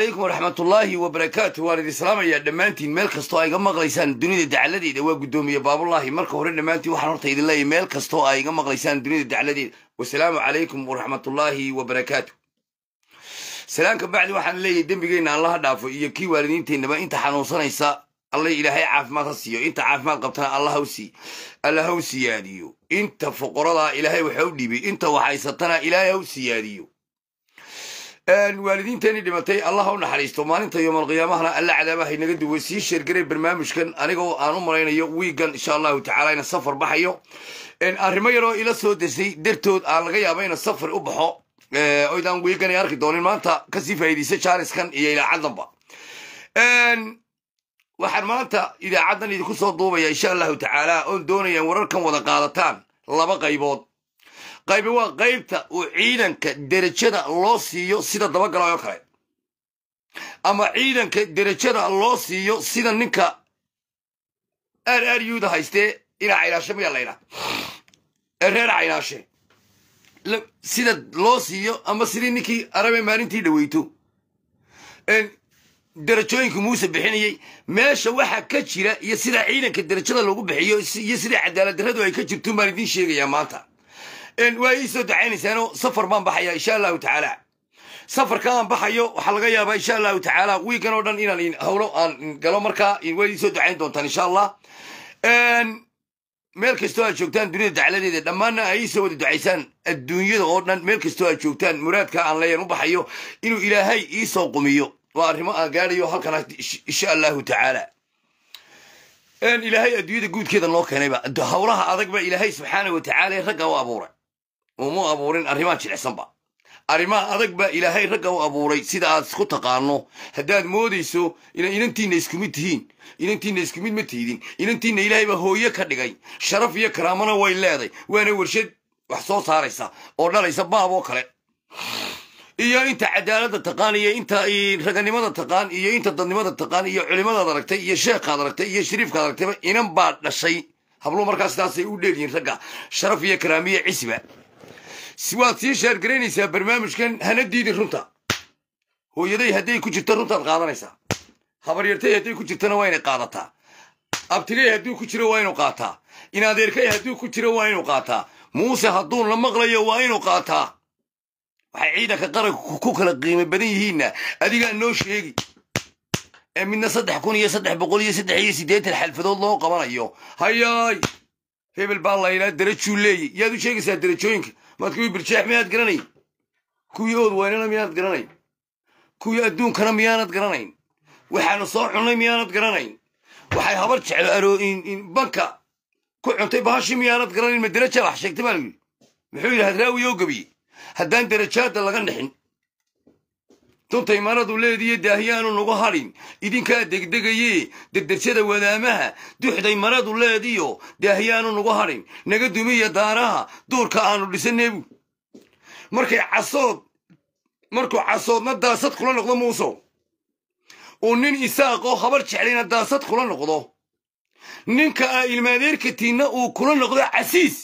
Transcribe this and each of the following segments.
calaykum waraxmatullaahi wabarakaatu waan idin salaamayaa dhammaantiin meel kastoo ay iga maqlaysaan dunida dacladeeda waa guddoomiye baabullaahi marka hore dhammaantiin waxaan horta idin leeyahy meel kastoo ay iga maqlaysaan dunida dacladeeda wasalaamu calaykum waraxmatullaahi wabarakaatu salaamka bacdi waxaan leeyahay dembigeenna allaha dhaafo iyo kii waalidiinteennaba inta xanuunsanaysa allay ilaahay caafimaad ha siiyo inta caafimaad qabtana allah haw sii alla haw siyaadiyo inta foqoradaa ilaahay waxa u dhiibay inta waxhaysatana ilaahay haw siyaadiyo waalidiinteenii dhimatay allah ha u naxariisto maalinta yoomalqiyaamahana alla cadaabahay naga duway sii sheergaray barnaamijkan anigoo aan u malaynayo wiigan insha allahu tacala ina safar baxayo arrimo yaroo ila soo desay dartood aan laga yaaba ina safar u baxo oydaan wiigan ay arki doonin maanta kasii faa'iidaysa jaariskan iyo idaacaddanba waxaan maanta idaacaddan idinku soo duubaya insha allahu tacaala oon doonayaan wararkan wada qaadataan laba qaybood qaybi waa qaybta uu ciidanka derajada loo siiyo sida dabagala oo kale ama ciidanka derajada loo siiyo sida ninka aar aar yuuda haystee inaa caynaashe mayaa laydhaa ee reer caynaashe sida loo siiyo ama sidii ninkii arabe maalintii dhaweyto derajooyinka muuse bixinayay meesha waxa ka jira iyo sida ciidanka derajada lagu bixiyo iyo sida cadaalad darradu ay ka jirto baan idiin sheegayaa maanta waa ii soo dacaynaysaano safar baan baxaya insha allahu tacaala safarka aan baxayo waxaa laga yaabaa insha allahu tacaala wiigan oo dhan inaan hawlo aan galo markaa waa ii soo dacayn doontaan insha allah meel kastoo aad joogtaan dunida dacladeeda dhammaanna ay ii soo wada ducaysaan adduunyada oo dhan meel kastoo aad joogtaan muraadka aan leeyan u baxayo inuu ilaahay ii soo qumiyo waa arrimo aan gaadhayo halkan insha allahu tacaala ilaahay adduunyada guudkeeda noo keenayba hawlaha adagba ilaahay subxaana wa tacaala ragga u abuuray uma abuurin arrimaha jilicsanba arrimaha adag baa ilaahay ragga u abuuray sida aad isku taqaano haddaad moodayso inay inantiinna isku mid tihiin inantiinna isku mid ma tiidin inantiinna ilaahay baa hooye ka dhigay sharaf iyo karaamana way leeday waana warshad wax soo saaraysa oo dhalaysa baab oo kale iyo inta cadaaladda taqaan iyo inta raganimada taqaan iyo inta dadnimada taqaan iyo culimadaad aragtay iyo sheekhaad aragtay iyo shariifkaad aragtayba inan baa dhashay habluhu markaa sidaasay u dheelyihiin ragga sharaf iyo karaamiyo cisiba waad sii sheergaraynaysaa barnaamijkan hana diidin runta hooyaday hadday ku jirto runtaad qaadanaysaa habaryartay hadday ku jirtona waa inay qaadataa abtigay hadduu ku jiro waa inuu qaataa inadeerkay hadduu ku jiro waa inuu qaataa muuse hadduu la maqlayo waa inuu qaataa waxay ciidanka qaranka ku kala qiimo badan yihiinna adigaa noo sheegi ee midna saddex kun iyo saddex boqol iyo saddex iyo siddeetan xalfadood loo qabanayo hayaay hebel baa laylaa darajuu leeyi yaad u sheegaysaa darajooyinka maad kuwii birjeex miyaad garanayn kuwii ood waynana miyaanad garanayn kuwii adduunkana miyaanad garanayn waxaanu soo cunnay miyaanad garanayn waxay habar jeclo banka ku cuntay bahashi miyaanad garanayn ma daraja wax sheegtay baa layidhi muxuu yidhi hadraawi oo gebiye haddaan darajaadda laga dhixin duntay maradu leediyo daahiyaanu nagu hadhin idinkaa degdegaye derderjada wadaamaha duxday maradu leediyo daahiyaanu nagu hadhin naga dumiya daaraha duurka aanu dhisanebu markay casood markuu casoodna daasad kula noqdo muusow uu nin isaaqoo habar jeclayna daasad kula noqdo ninka aa ilmaadeerkatiinna uu kula noqdo casiis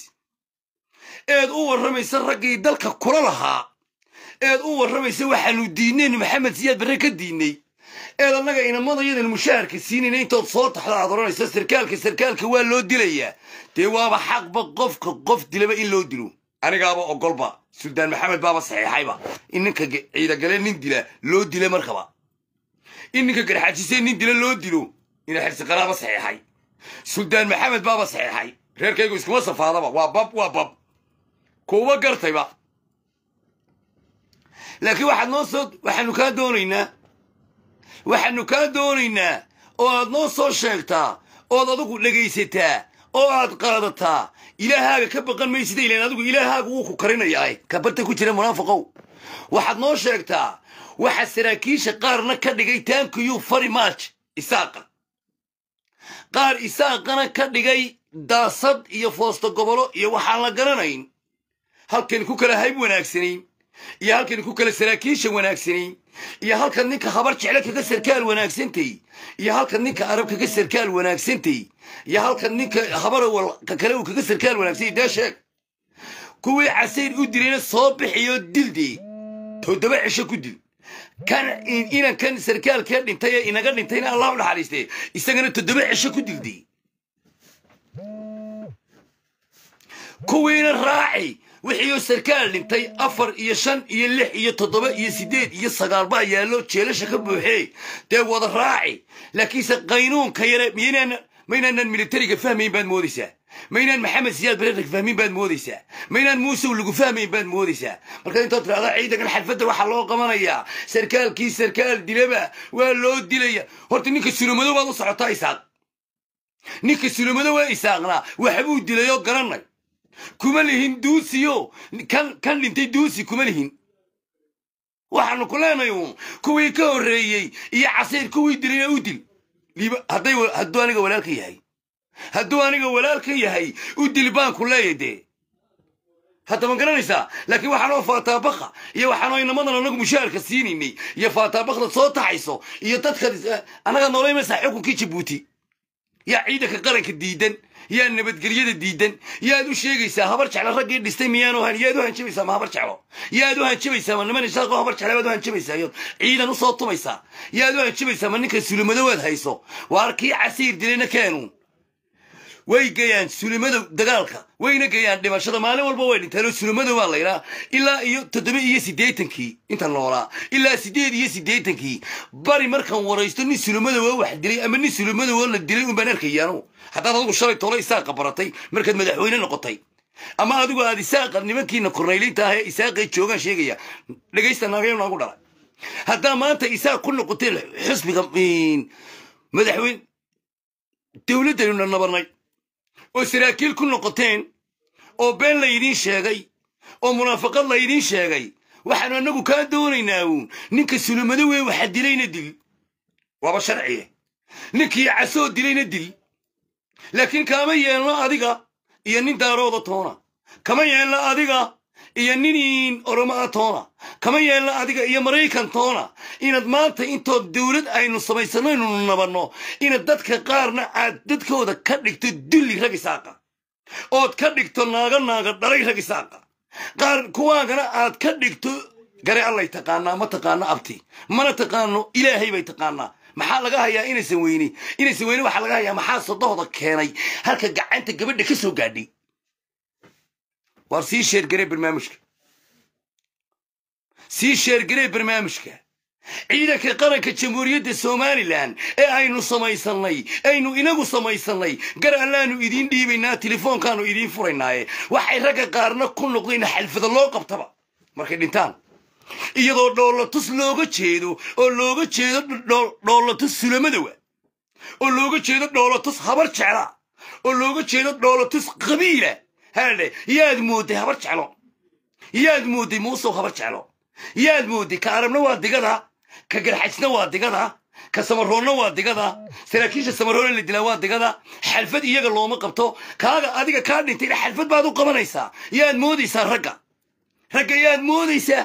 eed u warramaysa raggii dalka kula lahaa eed u warramaysa waxaanu diidnayn maxamed siyaad barre ka diidnay eed annaga inamadayadan mushaharka siinayna intood soo taxdo aad odhanayso sarkaalka sarkaalka waa loo dilayaa dee waaba xaqba qofka qof dilaba in loo dilo anigaaba ogolba suldaan maxamed baaba saxiixayba in ninka ciidagale nin dila loo dila markaba in ninka garxajise nin dila loo dilo ina xirsiqaraaba saxiixay suldaan maxamed baaba saxiixay reerkaygu iskuma safaadaba waa bab waa bab kuuba gartayba laakiin waxaad noo soo waxaanu kaa doonaynaa waxaanu kaa doonaynaa oo aad noo soo sheegtaa ood adigu dhegaysataa oo aad qaadataa ilaahaaga ka baqan maysida ilaan adigu ilaahaaga wuu ku karinayaa kabarta ku jira munaafiqow waxaad noo sheegtaa waxa saraakiisha qaarna ka dhigay tankiyuu fari march isaaqa qaar isaaqana ka dhigay daasad iyo foosto gobolo iyo waxaan la garanayn halkan ku kala hayb wanaagsanayn iyo halkan ku kala saraakiisha wanaagsanayn iyo halkan ninka habar jecle kaga sarkaal wanaagsantay iyo halkan ninka arab kaga sarkaal wanaagsantay iyo halkan ninka habarawal ka kale uu kaga sarkaal wanaagsantay dee sheeg kuwii casayr u dilayna soo bixiyo dildee toddoba cisho ku dil kan inankan sarkaalkee dhintay ee inaga dhintayna allah u naxariistee isagana toddoba cisho ku dilday kuwiina raaci wixiioo sarkaal dhintay afar iyo shan iyo lix iyo toddoba iyo siddeed iyo sagaal baa yaallo jeelasha ka buuxee dee wada raaci laakiinse qaynuunka yare miynaan maynaanan militariga fahmayn baad moodaysaa maynaan maxamed siyaad bareerka fahmin baad moodaysaa maynaan muusow lagu fahmayn baad moodaysaa markaad intood tirahda ciidankan xalfadda waxaa loo qabanayaa sarkaalkii sarkaal dilaba waa loo dilaya horta ninka sulamado baad u socotaa isaaq ninka sulamado waa isaaqnaa waxbuu dilay oo garanay kuma lihin duusiyo kan kan dhintay duusi kuma lihin waxaanu ku leenay uun kuwii ka horreeyey iyo casiir kuwii dilayna u dil hadday hadduu aniga walaalka yahay hadduu aniga walaalka yahay u dil baan ku leeyahy dee hadda ma garanaysaa laakiin waxaanoo faataabaqa iyo waxaanoo inamadan anagu mushaharka siinaynay iyo faataabaqda soo taxayso iyo dadka annaga noolaymaysaa xukunkii jabuuti yaa ciidanka qaranka diidan yaa nabadgelyada diidan yaad u sheegaysaa habar jeclo raggii dhistay miyaanu han yaad u hanjabaysaa ma habar jeclo yaad u hanjabaysaa ma niman isaaqoo habar jeclo baad u hanjabaysaa yood ciidan usoo tumaysaa yaad u hanjabaysaa ma ninka sulimadowaad hayso waar kii casiir dilayna keenuun way gayaan sulimada dagaalka wayna gayaan dhimashada maalin walba way dhintaan sulimada waa laydhaa ilaa iyo toddoba iyo siddeetankii inta noolaa ilaa siddeed iyo siddeetankii bari markaan waraysto nin sulimada waa wax dilay ama nin sulimada waa la dilay unbaan arkayaanu haddaad adigu shalay tolo isaaqa baratay markaad madaxweyne noqotay ama adigu aad isaaqa nimankiina kornaylinta ah ee isaaqay joogaan sheegaya dhegaysta naagayo noogu dhalay haddaa maanta isaaq ku noqoteen xusbiga madaxweyne dowladdaynu nabarnay oo saraakiil ku noqoteen oo been laydiin sheegay oo munaafaqad laydiin sheegay waxaanu annagu kaa doonaynaa uun ninka sulamado wee waxa dilayna dil waaba sharciye ninkii casoo dilayna dil laakiin kaama yeelno adiga iyo nin daarooda toona kama yeelno adiga iyo ninin oromaa toona kama yeelno adiga iyo maraykan toona inaad maanta intood dowlad aynu samaysanno aynu nabanno inaad dadka qaarna aad dadkooda ka dhigto dulli rag isaaqa ood ka dhigto naaga naaga dhalay rag isaaqa qaar kuwaagana aad ka dhigto gare allay taqaanaa ma taqaano abti mana taqaano ilaahay bay taqaanaa maxaa laga hayaa inaysan weyne inaysan weyne waxaa laga hayaa maxaa sodohda keenay halka gacanta gabadha ka soo gaadhay waar sii sheergaree barnaamijka sii sheergaree barnaamijka ciidanka qaranka jamhuuriyadda somalilan ee aynu samaysannay aynu inagu samaysannay gar allaanu idiin dhiibaynaa telefoonkaanu idiin furaynaaye waxay ragga qaarna ku noqdeen xalfada loo qabtaba markay dhintaan iyadoo dhoolatus looga jeedo oo looga jeedo dhoolatus sulamadowa oo looga jeedo dhoolatus habar jecla oo looga jeedo dhoolatus qabiila haadhe yaad moodday habar jeclo yaad moodday muusow habar jeclo yaad moodday ka arabna waa digada ka garxajna waa digada ka samaroonna waa digada saraakiisha samaroonna la dilaa waa digada xalfad iyaga looma qabto kaaga adiga kaa dhintayna xalfad baad u qabanaysaa yaad moodaysaa ragga ragga yaad moodaysaa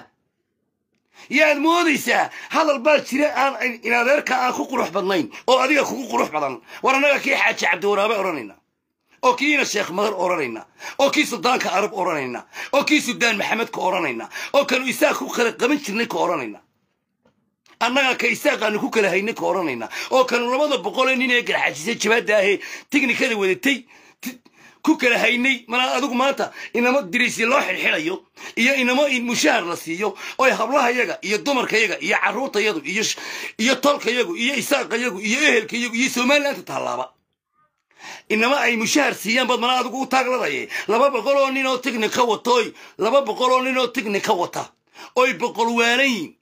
yaad moodaysaa hadal baa jira aan in adeerka aan ku qurux badnayn oo adiga kugu qurux badan war annaga kii xaaji cabdiwaraabe odhanayna oo kiina sheekh madar odhanayna oo kii suldaanka arab odhanayna oo kii suldaan maxamed ka odhanayna oo kanu isaaq ku kala qaban jirnay ka odhanayna annaga ka isaaqaanu ku kala haynay ka odhanayna oo kanu labada boqolee nin ee garxaajisay jabaadda ahee tiknikada wadatay ku kala haynay mana adigu maanta inamo diriisya loo xilxilayo iyo inamo mushahar la siiyo oy hablahayaga iyo dumarkayaga iyo carruurtayagu iyo iyo tolkayagu iyo isaaqayagu iyo ehelkayagu iyo somalilaanta tallaaba inama ay mushahar siiyaan bad mana adigu u taagladaye laba boqol oo nin oo tignika watooy laba boqol oo nin oo tignika wata oy boqol waanayiin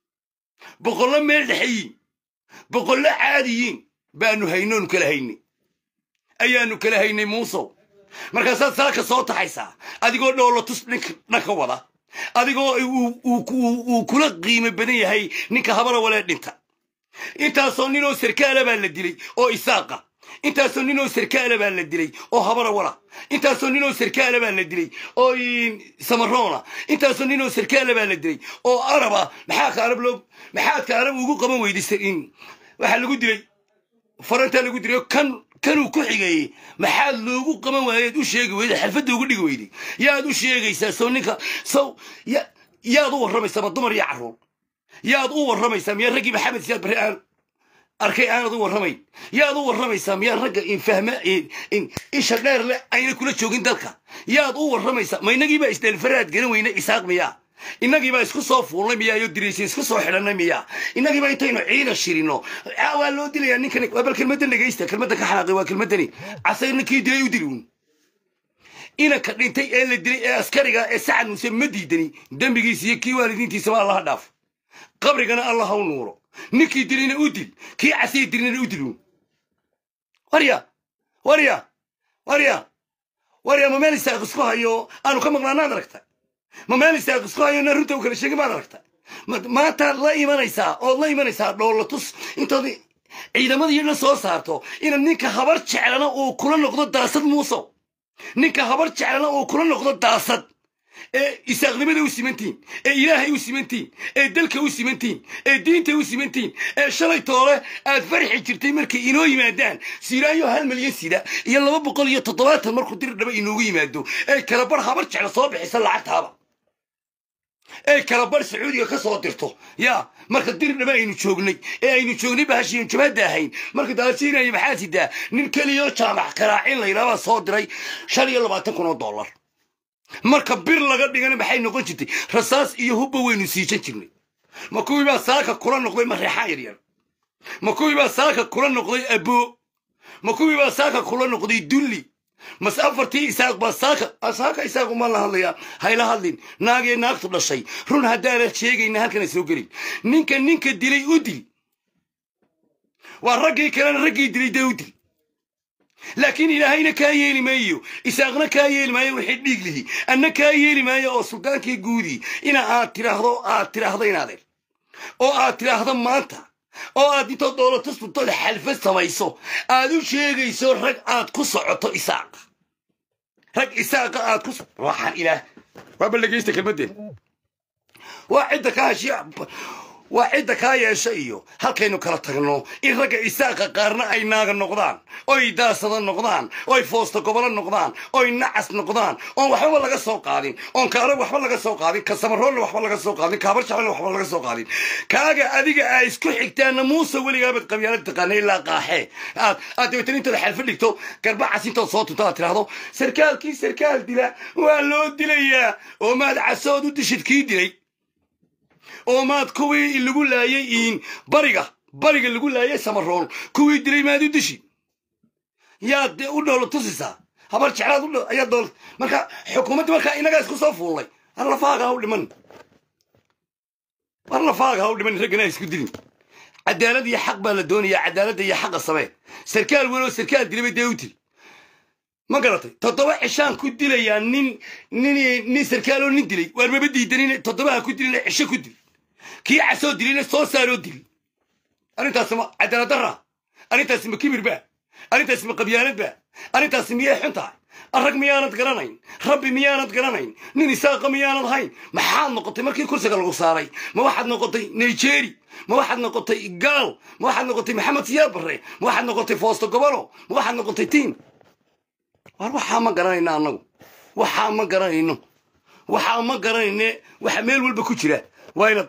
boqollo meel dhexeyiin boqollo caadiyiin baanu haynoonu kala haynay ayaanu kala haynay muusow markaasaad saaka soo taxaysaa adigoo dhoolatus dhanka wada adigoo uu kula qiimo badan yahay ninka habara walee dhinta intaasoo ninoo sarkaala baa la dilay oo isaaqa intaasoo ninoo sarkaala baa la dilay oo habara wala intaasoo ninoo sarkaala baa la dilay oo samaroona intaasoo ninoo sarkaala baa la dilay oo araba maxaa ka arab loo maxaadka arab ugu qaban weyday waxaa lagu dilay farantaa lagu dilay kan kanuu ku xigeeyey maxaad loogu qaban waayeed u sheegi weyday xalfadda ugu dhigi weyday yaad u sheegaysaa sow ninka sow yaad u warramaysaa ma dumar iyo carruur yaad u warramaysaa miyaa raggii maxamed siyaad barre aan arkay aanad u warramayn yaad u warramaysaa miyaa ragga infahma isha dheer leh ayna kula joogin dalka yaad u warramaysaa ma inagiibaa isdheelfaraad garan weyne isaaq miyaa inagiibaa isku soo fuulnay miyaa iyo diriisi isku soo xidhannay miyaa inagiibaa intaynu ciidan shirino waa loo dilayaa ninkani waa bal kelmaddan dhegaysta kelmaddan ka xanaaqay waa kelmaddani casayr ninkii dilay u dili uun inanka dhintay ee la dilay ee askariga ee sacad muuse ma diidani dembigiisa iyo kii waalidiintiisaba allaha dhaaf qabrigana allah ha u nuuro ninkii dilayna u dil kii casay dilina u diluun warya warya warya warya ma meel isaaq isku hayo aanu ka maqnaanaad aragta ma meel isaaq isku hayo na runta u kala sheegin maad aragta maantaad la imanaysaa ood la imanaysaa dhoolatus intood ciidamadii la soo saarto inaad ninka habar jeclana uu kula noqdo daasad muuso ninka habar jeclana uu kula noqdo daasad ee isaaqnimada u simantiin ee ilaahay u simantiin ee dalka u simantiin ee diinta u simantiin ee shalay toole aad farxi jirtay markay inoo yimaadaan siiraayo hal milyan sida iyo laba boqol iyo toddobaatan markuu dir dhaba inoogu yimaado ee kalabar habar jecla soo bixisa lacagtaaba ee kalabar sacuudiga ka soo dirto yaa marka dir dhaba aynu joognay ee aynu joognay bahashiin jabhadda ahayn marka daasiinaya maxaa sidaa nin keliyoo jaamac karaacin layidhaabaa soo diray shan iyo labaatan kun oo dollar marka bir laga dhigana maxay noqon jirtay rasaas iyo hubba waynu siijan jirnay ma kuwii baa saaka kula noqday mareexaan yaryar ma kuwii baa saaka kula noqday aboo ma kuwii baa saaka kula noqday dulli mase afartii isaaq baa saaka saaka isaaq uma la hadlayaa hayla hadlin naagee naagtu dhashay run haddaana sheegayna halkana soo gelin ninka ninka dilay u dil waa raggii kalena raggii dilay dee u dil laakiin ilaahayna kaa yeeli maayo isaaqna kaa yeeli maayo wixii dhiig lihi anna kaa yeeli maayo oo suldaankii guudii ina aad tiraahdo aad tiraahdo inaadeen oo aad tiraahdo maanta oo aad intood doolato sultood xalfad samayso aad u sheegayso rag aad ku socoto isaaq rag isaaqa aad ku waxaan ilaah waaba dhegaysta kelmaddeen waa cidda ka hashiya waa cidda kaa yeesha iyo halkaynu kala tagno in ragga isaaqa qaarna ay naaga noqdaan oy daasada noqdaan oy foosta gobolo noqdaan oy nacas noqdaan oon waxbaba laga soo qaadin oon kaarag waxba laga soo qaadin ka samaroonna waxba laga soo qaadin kaabar jaclna waxba laga soo qaadin kaaga adiga aa isku xigtaanna muuse weligaabad qabyaala taqaana ilaa qaaxee aad aad dabeetana intood xalfa dhigto garbacas intood soo tunto aad tiraahdo sarkaalkii sarkaal dila waa loo dilayaa oo maad casood u dishid kii dilay oo maad kuwii lagu laayay iin bariga bariga lagu laayay samarool kuwii dilay maad u dishi yaad u dhoolo tusisaa habar jeclaad u ayaa dool marka xukuumadda markaa inagaa isku soo fuullay har lafaaga ha u dhiman har lafaaga ha u dhiman raggana ha isku dilin cadaalad iyo xaq baa la doonayaa cadaaladda iyo xaqa samee sarkaal weyn oo sarkaal dilay bay dee u dil ma garatay toddoba cishaan ku dilayaa nin nin nin sarkaaloo nin dilay waar maba diidanin toddobaha ku dilina cisho ku dil kii casoo dilina soo saaroo dil arrintaasi ma cadaalad darra arrintaasi ma kibir ba arrintaasi ma qabyaalad ba arrintaasi miyay xun tahay arag miyaanad garanayn rabbi miyaanad garanayn nin isaaqa miyaanad hayn maxaad noqotay markii kursiga lagu saaray ma waxaad noqotay nigeri ma waxaad noqotay gaal ma waxaad noqotay maxamed siyaad barre ma waxaad noqotay foosto gobolo ma waxaad noqotay tiim war waxaa ma garanayno annagu waxaa ma garanayno waxaa ma garanayne waxa meel walba ku jira waa inad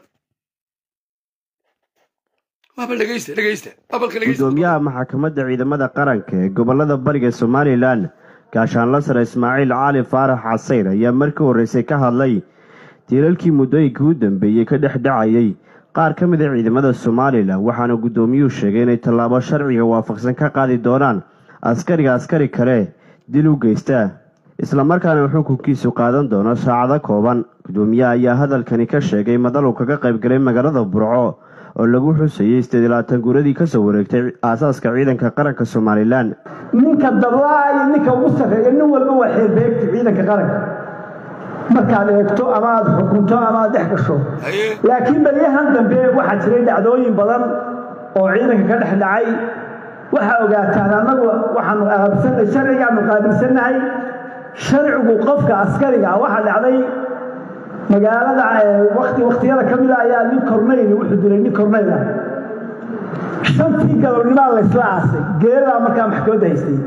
waaba dhegaysta dhegaysta babalka dhegaysta gudoomiyaha maxkamadda ciidamada qaranka ee gobolada bariga somalilan gaashaanla sare ismaaciil cali faarax casayr ayaa markii horreysay ka hadlay tiilalkii muddooyinkii u dambeeyey ka dhex dhacayay qaar ka mid a ciidamada somalilan waxaana guddoomiyuhu sheegay inay tallaabo sharciga waafaqsan ka qaadi doonaan askariga askari kale dil u geystaa islamarkaana xukunkiisu qaadan doono saacado kooban gudoomiyaha ayaa hadalkani ka sheegay madal uu kaga qaybgalay magaalada burco oo lagu xusayay sideed iyo labaatan guuradii kasoo wareegtay aasaaska ciidanka qaranka somalilan ninka dablaa iyo ninka ugu sarreeya nin walba waa xeerbeegta ciidanka qaranka markaad eegto ama aad xukunto ama aad dhex gasho haye laakiin baryahan dambe waxaa jiray dhacdooyin badan oo ciidanka ka dhex dhacay waxaa ogaataan annagu waxaanu aaabsanay sharcigaanu qaabilsannahay sharcigu qofka askariga ah waxaa dhacday magaalada wati wakhtiyada ka mida ayaa nin kornayl wuxuu dilay nin kornayl ah shantii galabnimaa laysla aasay geeradaa markaa maxkamadda haystay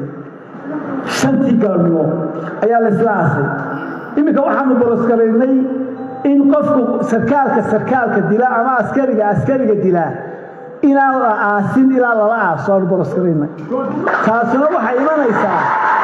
shantii galabnimo ayaa laysla aasay iminka waxaanu boloskaraynay in qofku sarkaalka sarkaalka dila ama askariga askariga dilaa inaan la aasin ilaa lala aaso aanu boroskarayna taasuna waxay imanaysaa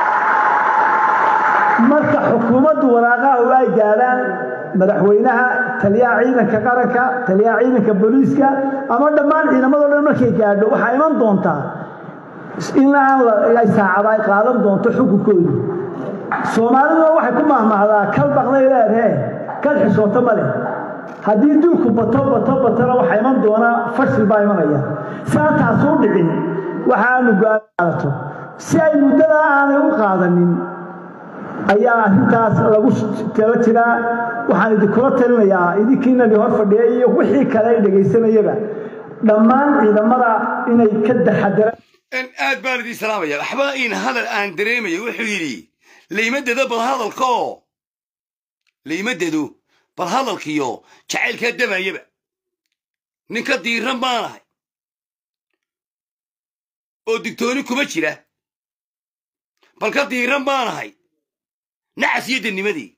marka xukuumaddu waraaqaha ay gaadhaan madaxweynaha taliyaha ciidanka qaranka taliyaha ciidanka booliiska ama dhammaan ciidamadoo dhan markay gaadho waxaa iman doontaa in aan ay saacada ay qaadan doonto xukunkoodu soomaaliduna waxay ku mahmahdaa kal baqday leedhee kal xishooto ma leh haddii duulku bato bato batona waxaa iman doonaa fashil baa imanaya si aan taasuu dhicin waxa aanu go'aanato si ay muddadaa aanay u qaadanin ayaa arrintaas lagu tala jiraa waxaan idinkula talinayaa idinkiinani hor fadhiya iyo wixii kale ay dhegaysanayaba dhammaan ciidamada inay ka taxadaraan aad baan idin salaamaya waxba in hadal aan dareemayo wuxuu yidhi laymadado bal hadalkaoo laymadado bal hadalkiyo jacaylkaa damayaba ninka diiran baanahay oo digtooni kuma jira bal ka diiran baanahay nacas iyo dannimadii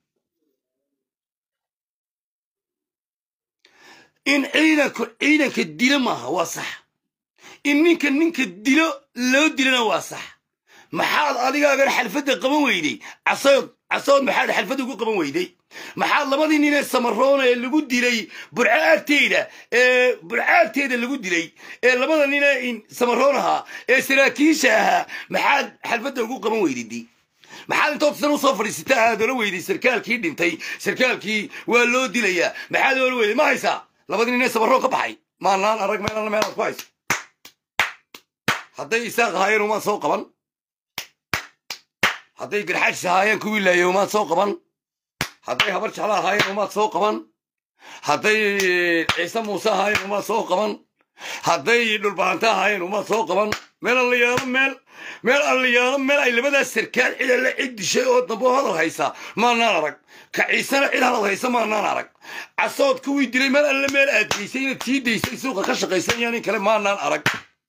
in ciidanku ciidanka dilo maaha waa sax in ninka ninka dilo loo dilana waa sax maxaad adigaagan xalfadda qaban weyday casood casood maxaad xalfadda ugu qaban weyday maxaad labadii nin ee samaroona ee lagu dilay burco agteeda ee burco agteeda lagu dilay ee labada nin ee samaroonaha ee saraakiisha ahaa maxaad xalfadda ugu qaban weydidi maxaad intood san usoo fadhiisata aad ola weyday sarkaalkii dhintay sarkaalkii waa loo dilayaa maxaad ola weyday ma haysaa labadii nin ee samaroon ka baxay maalnaan arag meelana meelaad ku hayso hadday isaaq ahaayeen umaan soo qaban hadday garxaajis ahaayeen kuwii laayay umaad soo qaban hadday habar jeclo ahaayeen umaad soo qaban hadday ciise muuse ahaayeen umaad soo qaban hadday dhulbaanta ahaayeen umaad soo qaban meel allayaalo meel meel allayaalo meel ay labadaas sarkaal cid alle cid dishay oo dambe hadal haysa maanaan arag ka ciisena cid hadal haysa maanaan arag casood kuwii dilay meel alle meel aad geysay inaad sii daysay suuqa ka shaqaysan iyo nin kale maanaan arag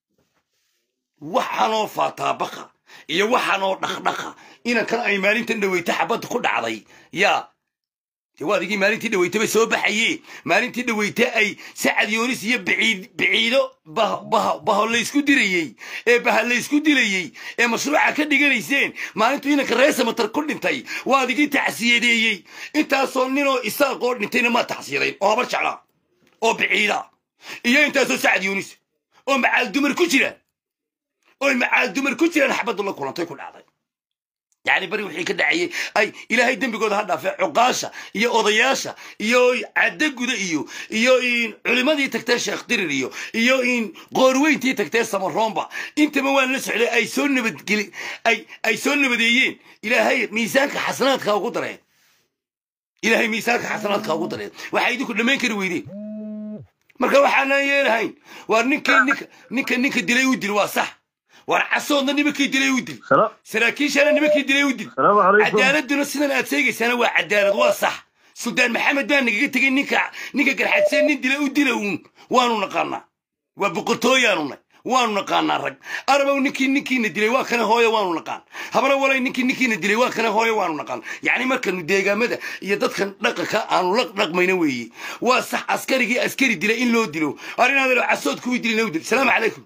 waxaanoo faataabaqa iyo waxaanoo dhaqdhaqa inankan ay maalintan dhaweyta xabadda ku dhacday yaa dee waa adigii maalintii dhaweytaba soo baxaye maalintii dhaweyta ay sacad yoonis iyo biciid biciido baho laysku dirayey ee baha laysku dilayey ee mashruuca ka dhiganayseen maalintuu inanka reesamatar ku dhintay waa adigii tacsiyadeeyey intaasoo ninoo isaaqoo dhintayna maa tacsiyadayn oo habar jeclaa oo biciida iyo intaasoo sacad yoonis oo macaal dumar ku jira oy macaal dumar ku jiraan xabaddu la kulantay ku dhacday yacni bari wixii ka dhacayay ay ilaahay dembigooda ha dhaafee cuqaasha iyo odayaasha iyo caddaguda iyo iyo in culimmadii tagtee sheekh dirir iyo iyo in qoorweyntii tagtee samaroomba intaba waan la socday ay soo nabadgeli ay ay soo nabadeeyeen ilaahay miisaanka xasanaadka ugu dareen ilaahay miisaanka xasanaadka ugu dareen waxay idinku dhammayn kari weydeen marka waxaanaan yeelahayn waar ninka ninka ninka ninka dilay u dil waa sax waar casoodna nimankii dilay u dil saraakiishana nimankii dilay u dil cadaaladuna sidan aad sheegaysaana waa cadaalad waa sax suldaan maxamed baa nagaga tegey ninka ninka garxadseen nin dila u dila uun waanu naqaanaa waa boqortooyaanu nay waanu naqaanaa rag arabow ninkii ninkiina dilay waa kana hooyo waanu naqaan habana walay ninkii ninkiina dilay waa kana hooyo waanu naqaan yacni markanu deegaamada iyo dadkan dhaqanka aanu la dhaqmayna weeye waa sax askarigii askari dilay in loo dilo arinaadalo casood kuwii dilay loo dil salaamu calaykum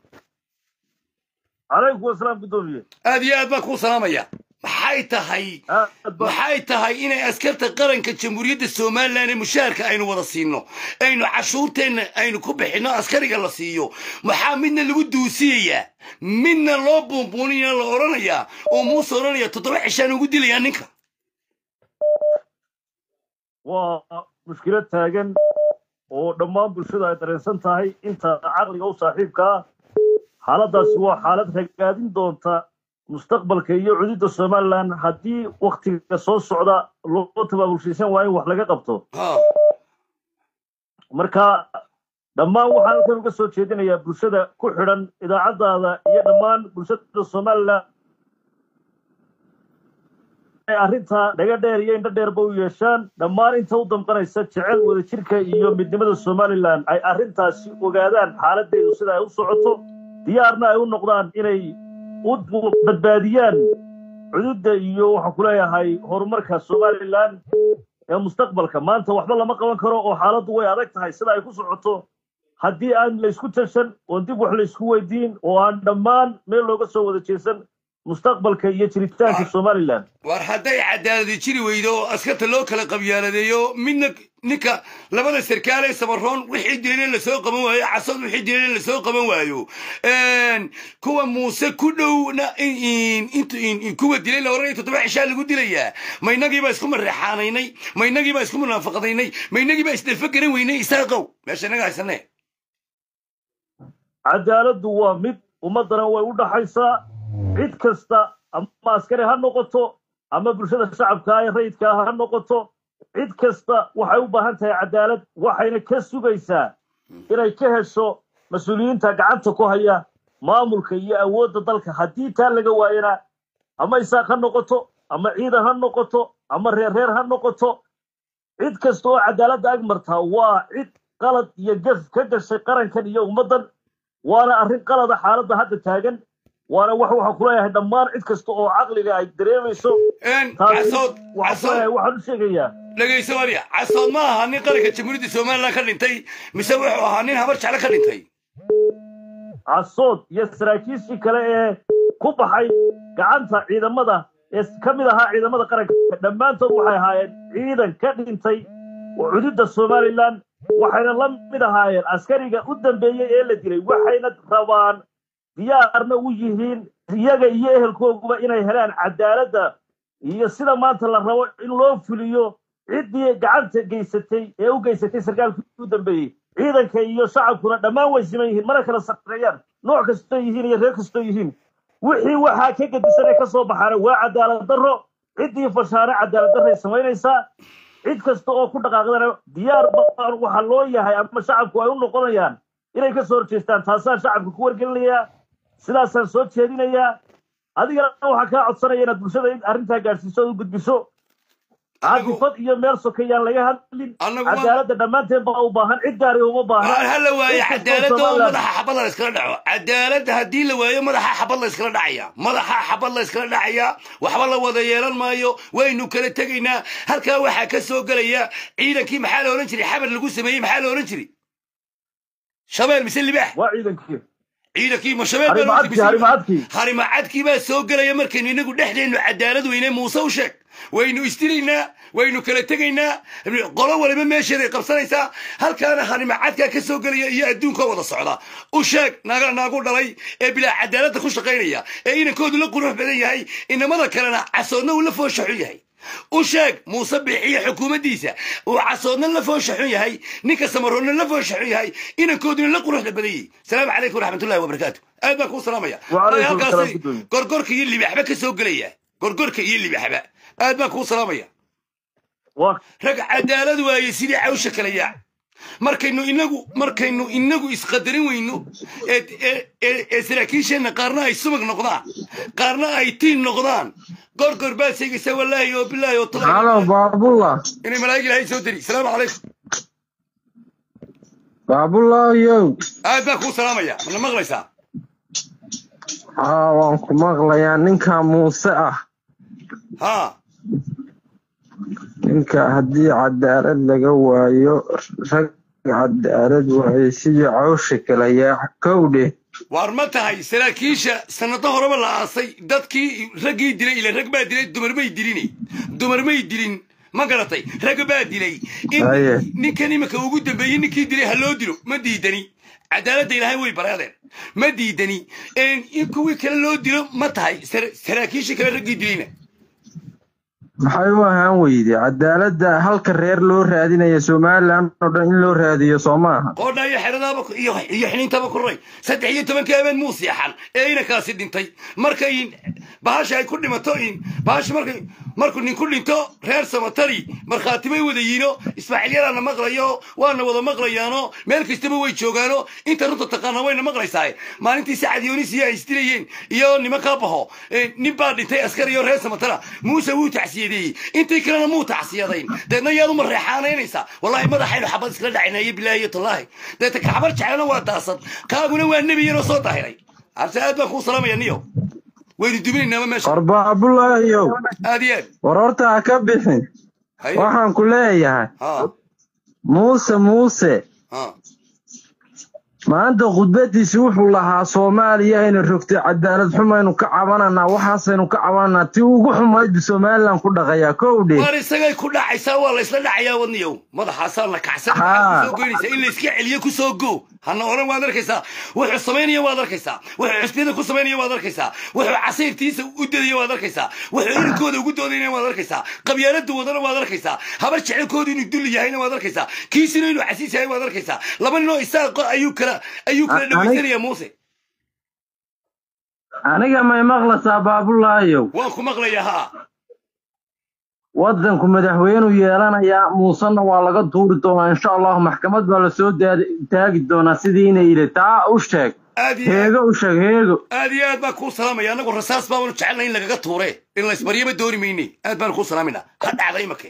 calaykum asalaam guddoomiye aad iyo aad baan kuu salaamaya maxay tahay maxay tahay inay askarta qaranka jamhuuriyadda somalilan ee mushaharka aynu wada siino aynu cashuurteenna aynu ku bixinno askariga la siiyo maxaa midna lagu duusiyayaa midna loo buunbuuninaya la odhanayaa oo muuse odhanaya toddoba cishaan ugu dilayaa ninka waa mushkilad taagan oo dhammaan bulshada ay dareensan tahay inta caqliga u saaxiibka ah xaaladdaasi waa xaalad ragaadin doonta mustaqbalka iyo cududda somalilan haddii waktiga soo socda loo tabaabulshaysan waa in wax laga qabto marka dhammaan waxaan halkan uga soo jeedinayaa bulshada ku xidhan idaacaddaada iyo dhammaan bulshada somalilan ay arrintaa dhaga dheer iyo indho dheerba u yeeshaan dhammaan inta u damqanaysa jecel wadajirka iyo midnimada somalilan ay arrintaasi ogaadaan xaaladdeedu sida ay u socoto diyaarna ay u noqdaan inay u badbaadiyaan cududda iyo waxaan ku leeyahay horumarka somalilan ee mustaqbalka maanta waxba lama qaban karo oo xaaladdu way adag tahay sida ay ku socoto haddii aan laysku tashan oo dib wax laysku weydiin oo aan dhammaan meel looga soo wada jeesan mustaqbalka iyo jiritaanka somalilan war hadday cadaaladi jiri weydo oo askarta loo kala qabyaaladeeyo midna ninka labada sarkaal ee samaroon wixii dileen lasoo qaban waayo casad wixii dileen lasoo qaban waayo kuwa muuse ku dhowna kuwa dilay la oranaya toddoba cishaa lagu dilayaa ma inagii baa isku mareexaanaynay ma inagii baa isku munaafaqadaynay ma inagii baa isdhafa garan weynay isaaqow meesha inaga haysane cadaaladdu waa mid ummaddana way u dhaxaysaa cid kasta ama askari ha noqoto ama bulshada shacabka ee rayidka ah ha noqoto cid kasta waxay u baahan tahay cadaalad waxayna ka sugaysaa inay ka hesho mas-uuliyiinta gacanta ku haya maamulka iyo awoodda dalka haddii taa laga waayana ama isaaq ha noqoto ama ciidan ha noqoto ama reerreer ha noqoto cid kasta oo cadaaladda ag martaa waa cid qalad iyo gaf ka gashay qarankan iyo ummaddan waana arrin qalada xaaladda hadda taagan waana wax waxaan kuleeyahay dhammaan cid kasta oo caqliga ay dareemayso casood waxaan waxaan u sheegayaa dhegayso waliya casood ma aha nin qaranka jamhuuriyadda somalilan ka dhintay mise wuxuu ahaa nin habar jecle ka dhintay casood iyo saraakiishii kale ee ku baxay gacanta ciidamada ee ka mid ahaa ciidamada qaranka dhammaantood waxay ahaayeen ciidan ka dhintay oo cududda somalilan waxayna la mid ahaayeen askariga u dambeeyey ee la dilay waxayna rabaan diyaarna u yihiin iyaga iyo ehelkooguba inay helaan cadaaladda iyo sida maanta la rabo in loo fuliyo ciddii gacanta geysatay ee u geysatay sarkaalkii u dambeeyey ciidanka iyo shacabkuna dhammaan way siman yihiin mana kala sarreeyaan nooc kastoo yihiin iyo reer kastoo yihiin wixii waxaa ka gedisan ee ka soo baxaana waa cadaalad darro ciddii fashaane cadaalad darray samaynaysaa cid kasta oo ku dhaqaaqdana diyaar baan waxa loo yahay ama shacabku ay u noqonayaan inay ka soo horjeestaan taasaan shacabka ku wargelinayaa sidaasaan soo jeedinayaa adigana waxaan kaa codsanaya inaad bulshada arrintaa gaadhsiiso oo u gudbiso caadifad iyo meel sokayaan laga hadlin cadaaladda dhammaanteen baa u baahan cid gaari uma baahna ha la waayo cadaaladda oo madaxa xabad la iskala dhaco cadaaladda haddii la waayo madaxa xabad la iskala dhacaya madaxa xabad la iskala dhacaya waxba la wada yeelan maayo waynu kala tegaynaa halkaa waxaa ka soo gelaya ciidankii maxaa la odhan jiray xabar lagu sameeyey maxaa la odhan jiray shabeel mise libaax waa ciidankii ciidankii ma shabeel harimacadkii baa soo gelaya markaynu inagu dhexdeennu cadaalad weyne muuse u sheeg waynu isdilaynaa waynu kala tegaynaa qolo waliba meesheeday qabsanaysaa halkaana harimacadkaa ka soo gelaya iyo adduunka wada socda u sheeg naaga naagu dhalay ee bilaa cadaaladda ku shaqaynaya ee inankoodu la qurux badan yahay inamada kalena casoodna uu la foosha xun yahay u sheeg muuse biixiyo xukuumaddiisa uu casoodna la foosha xun yahay ninka samaroonna la foosha xun yahay inankooduna la quruxda badan yahay salaamu calaykum waraxmatullahi wabarakaatu aad baan kuu salaamaya halkaasi gorgorka iyo libaxba ka soo gelaya gorgorka iyo libaxba aad baan kuu salaamaya rag cadaalad waaye sidii cawsha kala yaac markaynu inagu markaynu inagu isqadarin weyno ee saraakiisheenna qaarna ay subag noqdaan qaarna ay tiin noqdaan gorgor baad sheegaysaa wallaahi oo bilaahi oo halo baabullah inay malaa'ig ilaahay soo diri salaamu calaykum baabullah yow aad baan kuu salaamaya mana maqlaysaa haa waan ku maqlayaa ninka muuse ah haa ninka haddii cadaalad laga waayo rag cadaalad waayay sidii cawsha kala yaac kowdhe waar ma tahay saraakiisha sanado horeba la aasay dadkii raggii dilay ila rag baa dilay dumar may dilini dumar may dilin ma garatay rag baa dilay in ninkan iminka ugu dambeeyey ninkii dilay ha loo dilo ma diidani cadaaladda ilaahay way baraadeen ma diidani in kuwii kale loo dilo ma tahay saraakiisha kale raggii dilayna maxay u ahaan weyde cadaaladda halka reer loo raadinaya somalilan oo dhan in loo raadiyo soo maaha qoodha iyo xeradaaba iyo xiniintaba kuray saddex iyo tobankii habeen muu seexan ee inankaasi dhintay markay bahasha ay ku dhimato bahasha markay markuu nin ku dhinto reer samatari markhaati bay wada yiino ismaaciil yaraana maqlayo waana wada maqlayaano meel kastaba way joogaano inta runta taqaana wayna maqlaysaa maalintii sacad yoonisiya ay isdilayeen iyo nimankaa baho nin baa dhintay askari iyo reer samatara muuse wuu tacsiyadeeyey intii kalena muu tacsiyadayn deedna yaad uma reexaanaynaysaa wallahi madaxaynu xabad iskala dhacinaye bilaahi iyo tallaahi deeta kacbar jeclana waa daasad kaaguna waa nebi yaroo soo dahiray arse aad baan kuu salaamaya niyo waynu duminaynaama meesha war baabulaahiyow aad iyo aad war horta ha ka bixin haye waxaan ku leeyahay ha muuse muuse ha maanta khudbadiisi wuxuu lahaa soomaaliya ayna rogtay cadaalad xumaynu ka cabananaa waxaasaynu ka cabananaa tii ugu xumayd somalilan ku dhaqayaa kowdhe waar isagay ku dhacaysaa waa la isla dhacayaa wadniyow madaxaasaa la kacsan maxaad Haa. kusoo goynaysaa in la iska celiyo kusoo go hana oran waad arkaysaa wuxuu samaynaya waad arkaysaa wuxuu xusbiyada ku samaynaya waad arkaysaa wuxuu casiirtiisa u dadaya waad arkaysaa wuxuu irinkooda ugu doodayna waad arkaysaa qabyaalada wadana waad arkaysaa habar jecelkooda inuu dulli yahayna waad arkaysaa kiisina inuu casiis yahay waad arkaysaa laba ninoo isaaqo ayuu kala ayuu kala A- dhawaysanaya muuse aniga may maqlasaa baabulaayow waan ku maqlayaa haa waddanku madaxweynuu yeelanayaa muusena waa laga duuri doonaa insha allahu maxkamad baa lasoo daadi- taagi doonaa sidiina yidhi taa u sheeg aad iyo aad heego u sheeg heego aad iyo aad baan kuu salaamaya annagu rasaas baabanu jecelnay in lagaga tuure in laysbaryaba dooni mayne aad baanu kuu salaamayna ha dhacda imake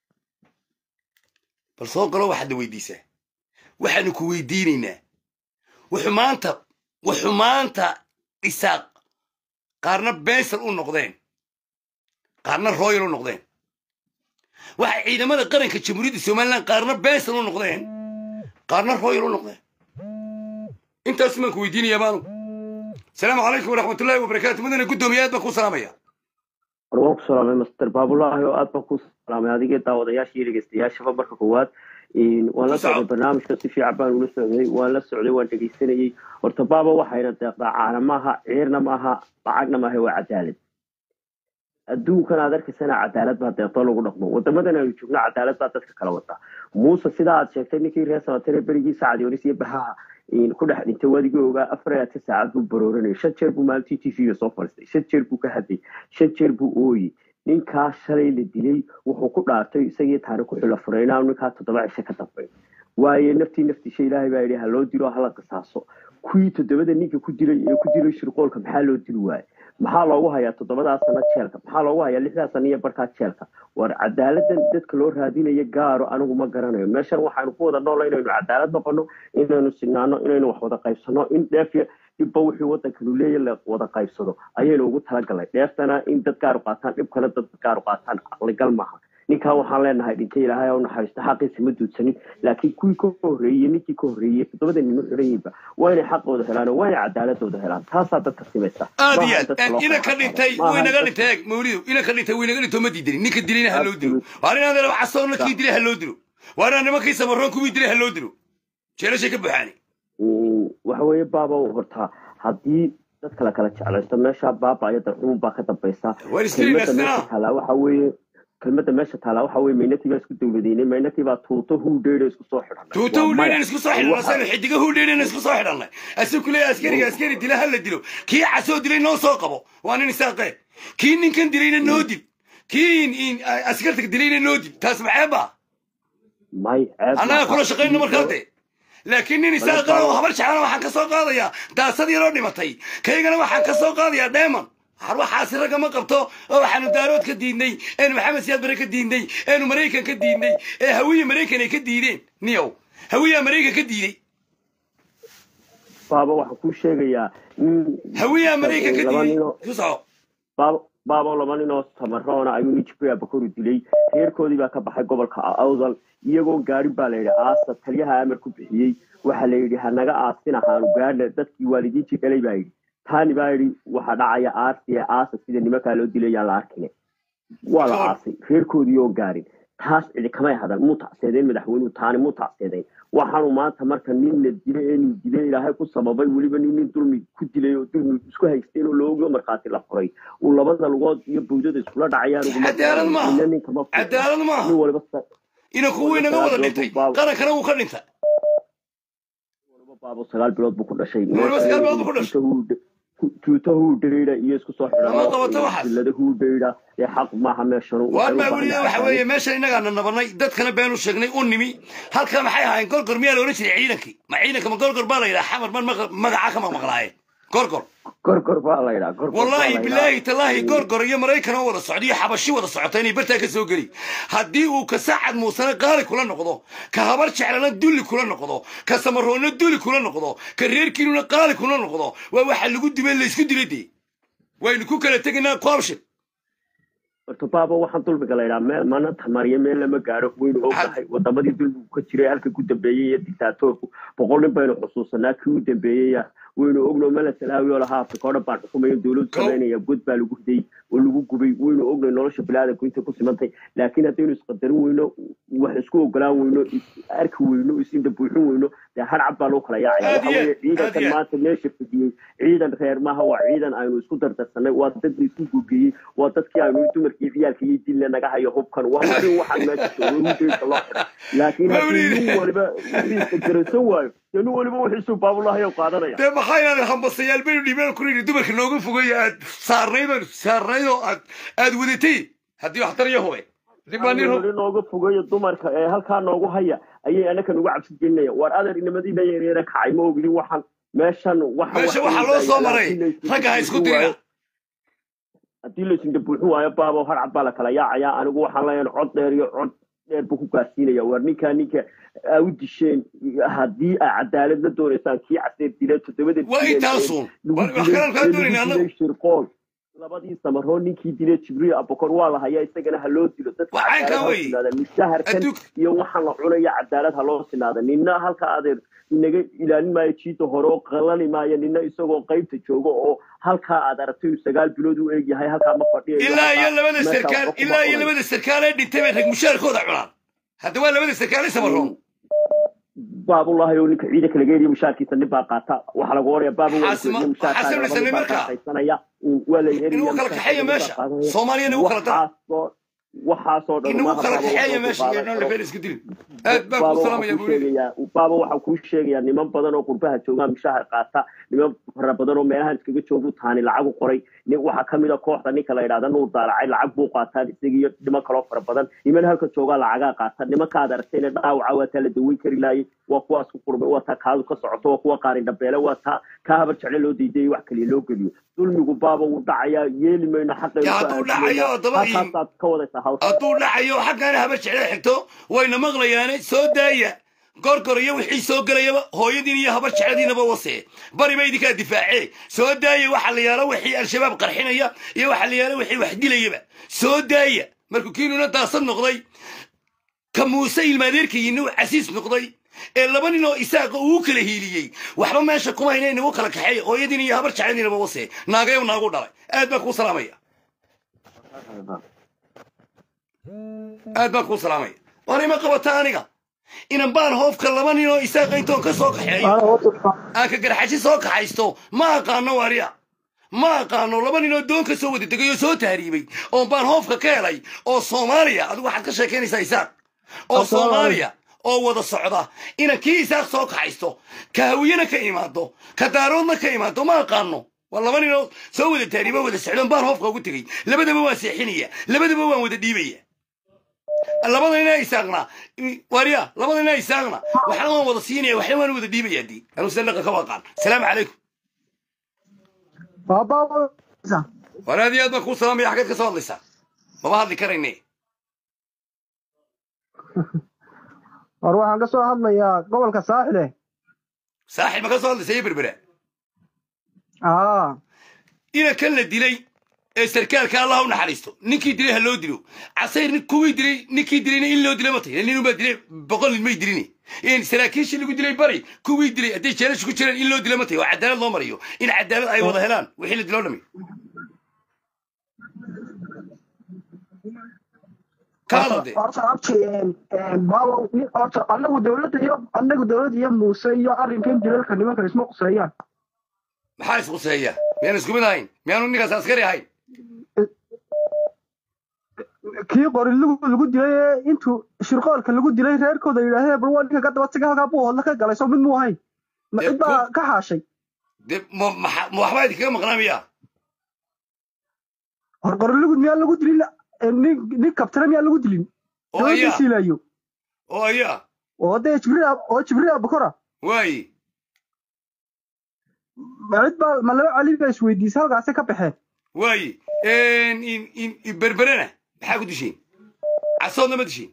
bal soo galo waxaadna weydiisaa waxaanu ku weydiinaynaa wuxuu maanta wuxuu maanta isaaq qaarna bensal u noqdeen qaarna royal u noqdeen waxay ciidamada qaranka jamhuuriyadda somalilan qaarna bensal u noqdeen qaarna royal u noqdeen intaas baan ku weydiinayaa baanu السلام عليكم ورحمة الله وبركاته مدن قدوميات بكو سلامية waan ku salaamay master baabulaahi oo aad baan ku salaamay adigee daawadayaasha iyo dhegeystayaashaba marka koowaad waan la Ku socod. socday barnaamijka si fiican baan ula socday waan la socday waan dhegeysanayey horta baaba waxayna deeqdaa caana maaha ciirna maaha lacagna maaha waa cadaalad adduunkan aad arkaysana cadaalad baa deeqdo lagu dhaqmo wadamadan aynu joogno cadaalad baa dadka kala wada muuse sidaa aad sheegtay ninkii reer sabatane berigii sacadionis iyo baxaha ku dhex dhintay wadigii ogaa afar iyo labaatan saacad buu barooranayay shan jeer buu maalintii t v-ga soo fadhiistay shan jeer buu ka hadlay shan jeer buu ooyey ninkaa shalay la dilay wuxuu ku dhaartay isagii taani ku xilo furay inaanu ninkaa toddoba cisho ka dambayn waayo naftii naftiisha ilaahay baa yidhi ha loo dilo hala qisaaso kuwii toddobada ninka ku dilay ee ku dilay shirqoolka maxaa loo dili waaye maxaa loogu hayaa toddobadaa sano jeelka maxaa loogu hayaa lixdaa sano iyo barkaa jeelka war cadaaladan dadka loo raadinayo gaaro anigu ma garanayo meeshan waxaanu ku wada noola inaynu cadaalad noqono inaynu sinaano inaynu wax wada qaybsano in dheef dhibba wixii wadankanu leeya la wada qaybsado ayaynu ugu talagalnay dheeftana in dad gaaru qaataan dhibkana dad gaaru qaataan caqligal maaha ninkan waxaan leenahay dhintay ilaahay u naxariisto xaqiisa ma duudsanin laakiin kuwii ka horreeyey ninkii ka horreeyey toddobada nin u xiran yihiinba waa inay xaqooda helaan oo waa inay cadaaladooda helaan taasaa dadka simaysa aad iyo Maaha aad dadka loo ina ka kala dhintay qaado. way naga Maaha dhintay eeg mawlido ina ka dhintay way naga dhintay ma diidani ninka dilayna ha loo dilo waar inaan dala casoo nakii dilay ha loo dilo waar inaan nimankii samaroon kuwii dilay ha loo dilo jeelashay ka buuxaani Mm, waxa weeye baaba horta haddii dadka la kala jeclaysto meesha baaba iyo darxumun baa ka dambaysa War iskiri kelmadda nasnaa. meesha taalaa waxa weeye kelmadda meesha taalaa waxa weeye maynatii baa isku dowladeynay maynatii baa tuuto huudheydha isku soo xidhanay tuuto Waa hudheydhan maya. isku soo xidhanna Waxa- saynu xidiga hudheydhan isku soo xidhannay asigu leeya askariga askari dila ha la dilo kii casoo dilay noo soo qabo waa nin isaaqee kii ninkan dilayna noo dil kii in- in- askarta dilayna noo dil taas maxeeba may ceeb annaga maaha. kula shaqayno markaa de laakiin nin isaaqa oo habar jeclana waxaan ka soo qaadayaa daasad yaroo dhimatay kaygana waxaan ka soo qaadayaa dheeman har waxaasi ragga ma qabto oo waxaanu daarood ka diidnay eenu maxamed siyaad bare ka diidnay eenu maraykan ka diidnay ee hawiya maraykan ay ka diideen niyow hawiyaa maraykan ka diiday baaba waxaan kuu sheegayaa nin- hawiyaa maraykan ka laba diiday ninoo- ku soco baaba baaba laba nin oo samaroona ayuu nin jibriil bakoru dilay reerkoodii baa ka baxay gobolka awdal iyagoo gaarin baa la yidhi aasa taliyaha amar ku bixiyey waxaa la yidhi hanaga aasin ahaanu gaadhna dadkii waalidiintii dhalay baa yidhi taani baa yidhi waxaa dhacaya aarsi ee aasa sida nimankaa loo dilay yaan la arkine waa la aasay reerkoodii oo gaarin taas cidi kamay hadan muu tacseedeen madaxweynuhu taani muu tacseedeyn waxaanu maanta marka nin la dilay ee nin dilay ilaahay ku sababay weliba nin nin dulmi ku dilay oo dulmi isku haysteen oo looga markhaati la furay uu labada lugood iyo bawdada iskula dhacayaan uguma Cadaalad maaha. ina ninka ma furay. cadaalad maaha nin waliba sa- ina kuwii naga wada dhintay qarankana wuu ka dhintay waliba baabo sagaal bilood buu ku dhashay Waliba sagaal bilood buu ku dhashay. tuuta huudhayda iyo isku soo Lama qabato waxaas. xidhan huudhayda ee xaq maaha meeshanu waar maa weliya waxa weeye meesha innagaana nabanay dadkana beenu sheegnay u nimi halka maxay ahaayeen gorgor miyaa la odhan jiray ciidankii ma ciidanka ma gorgor baa la yidhaha xamar man maqa- magaca ka maqmaqlaayeen gorgor gorgor baa la yidhaa gorgor baa la wallaahi yidhaa. bilaahi talaahi gorgor iyo maraykan oo wada socda iyo xabashi wada socota inay bartaa ka soo geli haddii uu ka saacad muusana qaali kula noqdo ka habar jeclana dulli kula noqdo ka samaroonna dulli kula noqdo ka reerkiinuna qaali kula noqdo waa waxa lagu dibay laysku dilay dee waynu ku kala tegaynaa qoobshe horta baaba waxaan dulmiga la yidhaha meel mana tamariyo meel lama gaaro waynu ognahay wadamadii dulmigu ka jiray halka ku dambeeyey iyo dictaatoorku boqol nin baynu xusuusanaa kii u dambeeyey waynu ogno mala salaawi oo lahaa afrika oo dhan baan xukumaya dowladu samaynaya god baa lagu riday oo lagu gubay waynu ognay nolosha biniaadanku intay ku simantay laakiin haddaynu isqadarin weyno wax isku ogolaan weyno is arki weyno isindha buuxin weyno dee hadcab baa loo kala yaacaya Aad iyo- waxa weeye ciidankan aad iyo- maanta meesha fadhiyey ciidan reer maaha waa ciidan aynu isku dardarsanay waa dad la isku gogeeyey waa dadkii aynu dumarkii ciyaalka iyo dilna naga hayo hubkan waa wixii waxaan meesha joogo hudeysa loo xiray laakiin haddii nin waliba wixiisa garansan waayo dee nin waliba wixiisuu baabulahayo qaadanaya dee maxaa inaad hambasayaal baynu dhibeen ku yidhi dumarka nooga fogaya aad saarnayd oo saarnayd oo aad aad wadatay haddii wax tariyo hube dib baa nin hub weli nooga fogeeyo dumarka ee halkaa noogu haya ayay anakan uga cabsi gelinaya waar adeer inamadiina yaryara kacay ma ogidin waxaan meeshan waxa meesha waxaa loo soo maray ragga ha isku dirina haddii laysinda buuxin waayo baabo harcab baa la kala yaacaya anigu waxaan leeyahay cod dheer iyo cod dheer buu ku gaarsiinaya waar ninkaa ninka aa u disheen haddii aa cadaalad la doonaysaan kii caseer dila toddobada waa intaasun wax kalaan kaa doonayna annagu shirqool labadii samaroo ninkii dilay jibriil abokor waa la hayaa isagana ha loo dilo dadka Waa caynkaa cadaalad ha wey. sinaada mishaharkan Adduun- iyo waxaan la cunaya cadaalad ha loo sinaada nina halka adeer inaga ilaalin maayo jiida hore oo qalani maayo nina isagoo qaybta jooga oo halkaa aad aragtay inuu sagaal bilood u egyahay halkaa ma fadhiyayo ilaa iyo halkaa labada meesha sarkaal waxba kuma ilaa iyo cunayo. labada sarkaal ee dhintay bay rag mushaarkooda cunaan hadda waa labada sarkaal ee samaroon baabulahi oo ninka ciidanka laga heliyo mushaarkiisa nin baa qaata waxaa lagu oraya baaba waa Xasima- goyniyo mushaarkaaga xasan laba Xuseen nin baa markaa. qaadaysanaya waa la heliya inuu kala kaxeeyo meesha soomaaliyana uu kala dara waxaasoo waxaasoo dhan inuu maaha kala baaba kaxeeya waxuu meesha iyo qaadan dhan karo. lafeen isku dilin aad baa baaba ku waxaa salaamaya kuu buu yidhi sheegayaa baaba waxaa kuu sheegayaa niman badan oo qurbaha joogaa mushahar qaata niman fara badan oo meelahan iskaga joogu taani lacag u qoray nin waxaa kamid a kooxda ninka la yidhahda nuur daalacay lacag buu qaataa isaga iyo niman kaloo fara badan niman halka joogaa lacagaa qaata nimankaad aragtayna dhaawaca waa taa la daweyn kari laayay waa kuwaas ku qurmay waa taa kaadu ka socoto waa kuwa qaarin dhabeele waa taa kaa habar jecle loo diidayay wax kaliya loo geliyo dulmigu baaba wuu dhacayaa yeeli mayno xaqaynu Ya, ku hadduu aadinayna. dhacayo, haddaba ii- halkaasaad ka wadaysaa hawsha hadduu dhacayo xaggaana habar jeclada xigto wayna maqlayaane soo daaya gorgor iyo wixii soo gelayaba hooyadiin iyo habar jecladiinaba wasee bari ba idinkaa difaacee soo daaya waxa la yaalo wixii al-shabaab qarxinaya iyo waxa la yaalo wixii wax dilayaba soo daaya markuu kiinuna daasad noqday ka muuse ilmaadeerkayina uu casiis noqday ee laba nin oo isaaqa uu kala hiiliyey waxba meesha kuma hayna inagu kala kaxeeya hooyadiin iyo habar jecladiinaba wasee naagayo naagu dhalay aad baan kuu salaamaya aad baan kuu salaamaya war ima qabata aniga inan baan hoofka laba nin oo isaaqa intoon ka soo kaxeeyo aan ka garxashi soo kaxaysto ma aqaano wariya ma aqaano laba nin oo doon ka soo wada degay oo soo tahriibay oo baan hoofka ka helay oo soomaaliya adigu waxaad ka sheekaynaysaa isaaq oo soomaaliya oo wada socda inan kii isaaq soo kaxaysto ka hawiyena ka imaado ka daaroodna ka imaado ma aqaano waa laba nin oo soo wada tahriibo wada socdoon baan hoofka ugu tegey labadaba waan seexinaya labadaba waan wada dhiibaya labada ina isaaqna wariya labada ina isaaqna waxna waan wada siinaya waxna waan wada dhiibaya dii anuu sadaqa ka waqaan salaamu calaykum war aad iyo aad baan kuu salaamaya xaggeed ka soo hadlaysaa maba hadli karayne war waxaan ka soo hadlayaa gobolka saaxile saaxib ma ka soo hadlaysa iyo berbera aa ina kan la dilay ee sarkaalka allah u naxariisto ninkii dilay ha loo dilo casayr nin- kuwii dilay ninkii dilayna in loo dila ma tahy nin unbaa dilay boqol nin may dilini in saraakiishii lagu dilay bari kuwii dilay hadday jeelasha ku jiraan in loo dila ma tahy waa cadaalad loo mariyo in cadaalad ay wada helaan wixii la diloo dhami ka hadalde horta abti baabo horta anagu dowladda iyo anagu dowladda iyo muuse iyo arrinkan dilalka nimankan isma quseeyaan maxaa isquseeya miyaan isku mid ahayn miyaanu ninkaas askari ahayn kii qori lagu lagu dilay ee intuu shirqoolka lagu dilay reerkooda yidhaahdeen bal waa ninka ka daba taga halkaa buu hodla ka galay soo mid muu ahayn ma Dee cid baa ku- ka haashay de ma maxa- ma waxbaa idinkaga maqnaa miyaa hor qori lugud miyaa lagu dilin eh, nin nin kabtana miyaa lagu dilin oo dowladda ayaa siilayo oo ayaa oo dee jibriil Ab- oo jibriil abukora waayi ma cid baa ma laba cali baa isweydiisay halkaasay ka baxeen waayi in in in berberena maxaa ku dishiin casoodna ma dishiin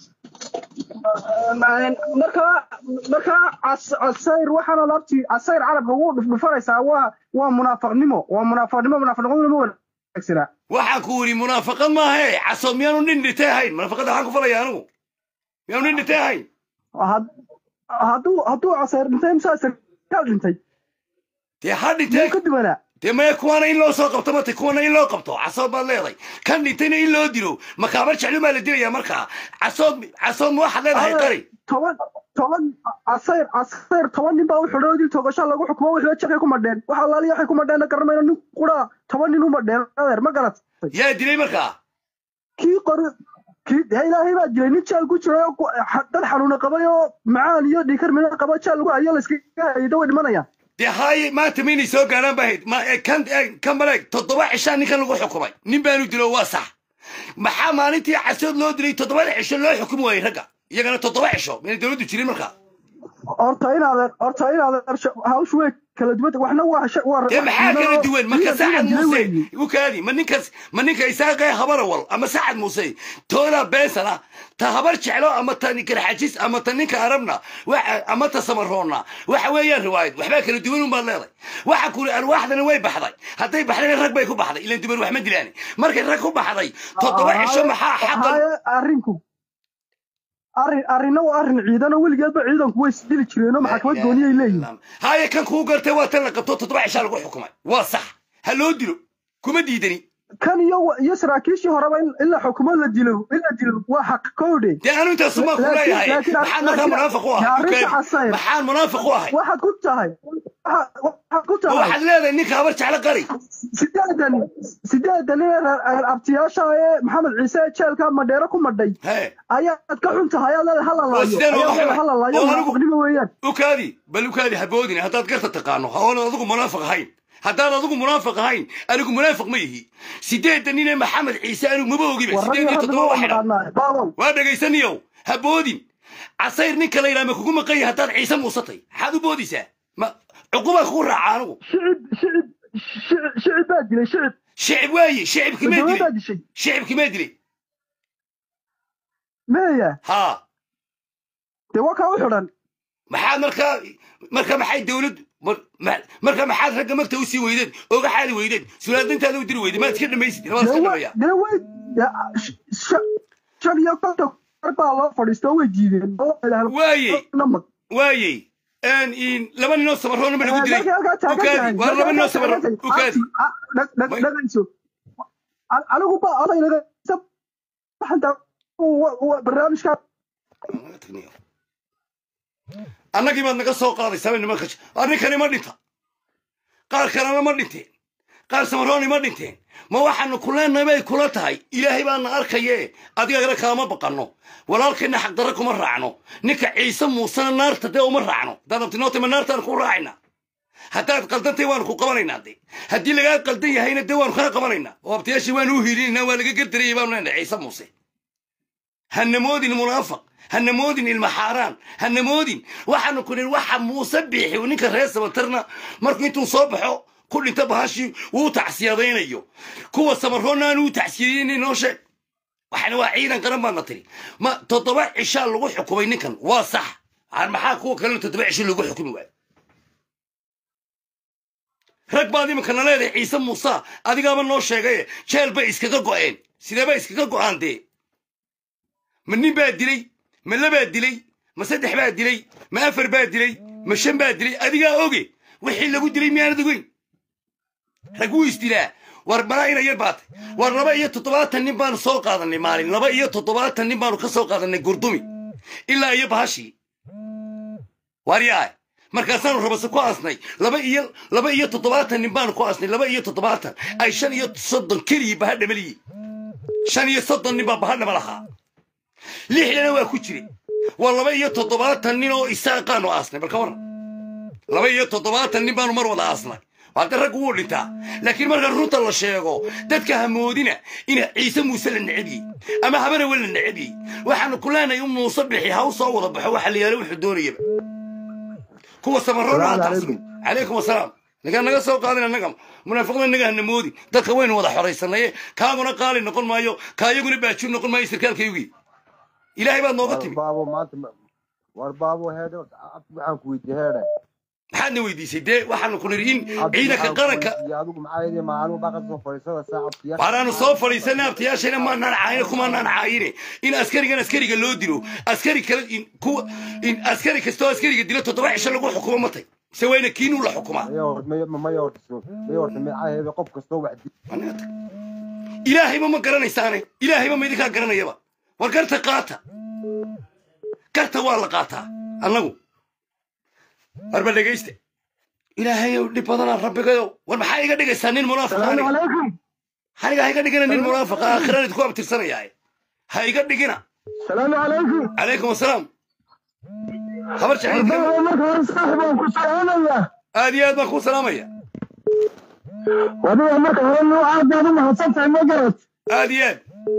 markaa markaa cas- casayr waxaana laabti casayr carabka ugu dhufdhufanaysaa waa waa munaafaqnimo waa munaafaqnimo munaafaqnimo ma wana wanaagsanaa waxaan ku yidhi munaafaqad maahe casood miyaanu nin dhintay ahayn munaafaqadda waxaan ku falaya anigu miyaanu nin dhintay ahayn had- hadduu hadduu caseer dhintay mise sarkaal dhintay dee ha miyuu dhintee ka duwanaa dee maya kuwaana in loo soo qabto mate kuwana in loo qabto casood baad leedahay kan dhintayna in loo dilo makaabar jeclu baa la dilayaa markaa casood casood ma waxaad leedahay qari toban toban casayr casayr toban nin baa u xidhay oo dil toogasho lagu xukumo wixii jaqay ku madheen waxa alaaliya waxay ku madheen garanmayno nin quraa toban nin u madheen adeer ma garat yaa dilay markaa kii qori kii dee ilaahay baa jiray nin jaal ku jiray oo ku- xa- dad xanuuna qabay oo macaan iyo dhiikar mina qaba jaal lagu hayo layskaga hayda way dhimanayaan dee haaye maanta maynay soo gaaraan ba ahayd ma ee kan ee kan maleeg toddoba cishaa ninkan lagu xukumay nin baanu dilo waa sax maxaa maalintii casood loo dilay toddobada cisho loo xukumi waayey ragga iyagana toddoba cisho mayna dowladdu jirin markaa horta inaadeer horta inaadeer hawshu way kala duwan waxna waa sha- waa dee maxaa kala duwan marka sacad dilay muuse weeye. ukaadi ma ninkas ma ninka isaaqee habarawal ama sacad muuse tooda beensana ta habar jeclo ama ta karxajis ama ta ninka arabna waxa ama ta samaroonna waxa weeyaan riwaayad waxbaa kala duwan unbaad leeday waxa kuli arwaaxdana way baxday hadday baxdayna rag bay ku baxday ilan duban wax ma dilaani markay rag ku baxday toddoba cisho maxaa xaqan Haaye, arrinku arrin arrinna waa arrin ciidan oo weligeedba ciidanku way isdili jireenoo maxkamad gooniyay leeyihin haaye kan kuu gartay waa tan la qabto toddoba cishaa lagu xukumay waa sax ha loo dilo kuma diidani kan iyo iyo saraakiishii horeba in in la xukumo la dilo in la dilo waa xaq kowdhe dee anu intaas uma ku Laakiin- leeyahay laakiin- maxaan markaa laakiin- munaafiq u yaa ahay arrinta Ukaadi. casayr. maxaan munaafiq u ahay waxaad ku tahay waxa- waxaad ku oo tahay waxaad leedahay ninka habar jeclo qari sideedan sideedan nin ee reer abtiyaasha ee maxamed ciise ee jeelka madheero ku madhay hee ayaad ka xun tahay ayaad leedahay hala oo laayo sideen uga ayaad leedahay hala xumay laayo oo anigu munaafiqnimo weeyaan ukaadi bal ukaadi haboodine haddaad garta taqaano ha oonad adigu munaafiq ahayn haddaad adigu munaafiq ahayn anigu munaafiq ma yihi sideedan nin ee maxamed ciise anigu maba ogiba warragii sideed iyo hadda toddoba waa waa xidhan naqaanaa baabow waa dhegaysaniyow ha boodin casayr ninka la yidhaha ma kugu maqan yahay haddaad ciise muusatay maxaad u boodaysaa ma cuqubaa kugu raaca anigu shicib shicib shicib shicib baa dilay shicib shicib waaye shicibki mee dowlad baa dilay dishay shicibki mee dilay meeya haa dee waa kaa u xidhan maxaad markaa marka maxay dowladdu mar- ma- marka maxaad ragga magta u sii weydeen oga xaali weydeen sulaadintaada u diri weyden maad iska dhamaysid labada iska dee dhamaya wa- dee way dee sh- sh- shan iyo konton kar baa loo fadhiistoo way diideen oo ilaah- Waayey. namad waayey een in laba ninoo samaroona ma lagu dilay Markay halkaa taagan ukaadi tahay, waa markay laba ninoo halkaa samaro taagan tahay, ukaadi ah, dhag- dhag- May- dhagayso An- anigu ba odaynaga waxaan taa- wa- wa- barnaamijka annagii baad naga soo qaadaysaa nimanka arrinkani ma dhinta qaar kalena ma dhinteen qaar samarooni ma dhinteen ma waxaanu ku leenahay bay kula tahay ilaahay baana arkaye adigagana kaama baqanno walaalkayna xaqdarra kuma raacno ninka ciise muusena naarta dee uma raacno haddaad abtinootay ma naartaan ku raacayna haddaad qaldantay waanu ku qabanaynaa de haddii lagaa qaldan yahayna dee waanu kaa qabanaynaa oo abtiyaashii waanu u hiilinayna waa laga gardarayay baanu leenahay ciise muuse hanamoodin munaafiq hanamoodin ilma xaaraan hanamoodin waxaanu ku nihi waxa muuse biixi uu ninka reer sabatarna markuu intuu soo baxo ku dhinta bahashii wuu tacsiyadaynayo kuwa samaroonna aanu u tacsiyadayna noo sheeg waxana waa ciidan qaran baadna tiri ma toddoba cishaa lagu xukumay ninkan waa sax aan maxaa kuwa kalena toddoba cisho lagu xukumi waayo rag baad iminkana leedahay ciise muuse adigaaba noo sheegaye jeel bay iskaga go'een sidee bay iskaga go'aan dee ma nin baa dilay ma labaa dilay ma saddex baa dilay ma afar baa dilay ma shan baa dilay adigaa oge wixii lagu dilay miyaanad ogeyn rag wuu isdilaa war malaa ina yar baatay war laba iyo toddobaatan nin baanu soo qaadanay maalin laba iyo toddobaatan nin baanu ka soo qaadanay gurdumi ilaa iyo bahashii waaryaay markaasaanu rabase ku aasnay laba iyo laba iyo toddobaatan nin baanu ku aasnay laba iyo toddobaatan ay shan iyo soddon keligii baha dhamaliyi shan iyo soddon nin baa baha dhama lahaa lixdana waa ku jire waa laba iyo toddobaatan nin oo isaaqaanu aasnay balka waran laba iyo toddobaatan nin baanu mar wada aasnay hadda raggu wuu dhintaa laakiin marka runta la sheego dadka hamoodina ina ciise muuse la necebiyey ama habanawe la necebiyey waxaanu ku leenahay in muuse bixi ha u soo wada baxo waxa la yaala wuxuu doonayaba kuwa samaroona ha tacsimin calaykum asalaam ninkaan naga soo qaadin annaga munaafiqda naga hanamoodi dadka waynu wada xoraysanaye kaaguna qaali noqon maayo kaayaguna baajur noqon maayo sarkaalkaygii ilaahay baad nooga timi baabo maanta ma- war baabo heedhe waxaan ku weydiiyey heedhe maxaadna weydiisay dee waxaanu ku nidhi in ciidanka qaranka adigu maxaa yidhi maalin baa ka soo fadhiisada saacadkiya waanaanu soo fadhiisanay abtiyaashayna maanaan caayine kumaanaan caayine in askarigan askariga loo dilo askari kale in kuwa in askari kastoo askariga dilo toddoba cisho lagu xukumo matay se wayna kiinuu la xukumaa maya hortiso maya horta magacaheeda qof kastoo wax ilaahayba ma garanaysaane ilaahayba ma idinkaa garanayaba war garta qaata garta waa la qaataa annagu warba dhegaysta ilaahayow dhib badanaa rabbigayow war maxaa iga dhigaysaa nin munaafiq aniga aniga ha iga dhigina nin munaafiqa aakhiraan idinku abtirsanayaaye ha iga dhigina salaamu calaykum calaykum asalaam habar jaciidka marka hore saaxib waan ku salaamayaa aad iyo aad baan kuu salaamaya wadiga marka hore nuu aad baad u mahadsan tahay ma garad aad iyo aad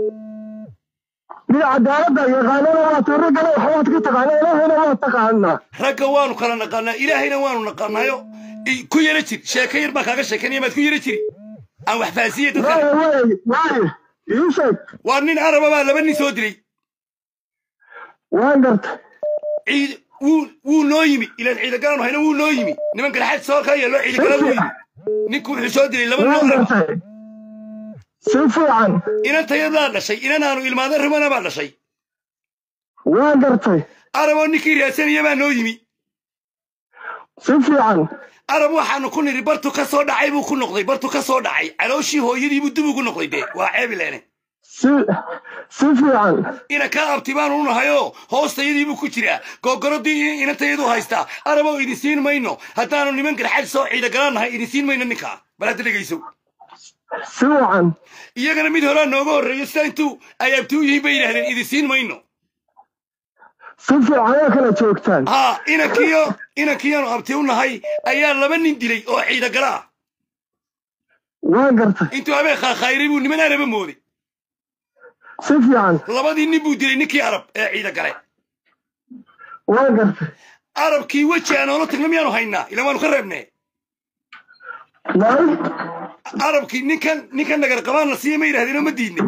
mid cadaaladda yaqaanana waa tuuro gale waxbaad ka taqaana ilaahayna waa taqaanaa ragga waanu kala naqaanaa ilaahayna waanu naqaanaayo i- ku yara jir sheeko yar baan kaaga sheekanaya maad ku yara jiri aan wax fahansiiye dadka waaye waaye waaye ii sheeg waa nin araba baa laba nin soo dilay waan garta ciid wuu wuu noo yimi ilaan ciidagalaanu hayna wuu noo yimi niman garxaad soo ka yeelo ciidagala wuu yimi ninku wuxuu soo dilay laba waan nin araba gartay si fiican inantayadaa dhashay inanaanu ilmaada rumana baa dhashay waan gartay araboo ninkii raadsanaya baa noo yimi si fiican arab waxaanu ku nidhi bartu ka soo dhacay buu ku noqday bartu ka soo dhacay calooshii hooyadiibuu dib ugu noqday dee waa ceebileene si si fiican ina kaa abti baanu u nahayoo hoostayadiibuu ku jiraa googoradii inantayadu haystaa araboo idin siin mayno haddaanu niman garxad soo ciidagalaan nahay idin siin mayno ninkaa bal hadda dhegayso si wacan iyagana mid horaa nooga horreeyo sidaa intuu ay abti u yihiin bay yidhahdeen idin siin mayno si fiican ayaa kala joogtaan haa inankiyo inankiyaanu abti u nahay ayaa laba nin dilay oo ciidagala ah waan gartay intuu habeen khaakhayray buu niman araba mooday si fiican labadii nin buu dilay ninkii arab ee ciidagale waan gartay arabkii weji aan oola tagna miyaanu haynaa ila waanu ka reebnee nay arabkii ninkan ninkan nagar qabaan la siiya ma yidhahdeen oo ma diidnay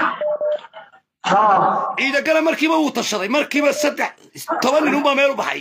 haa ciidagale markiiba wuu tashaday markiiba saddex toban nin unbaa meel u baxay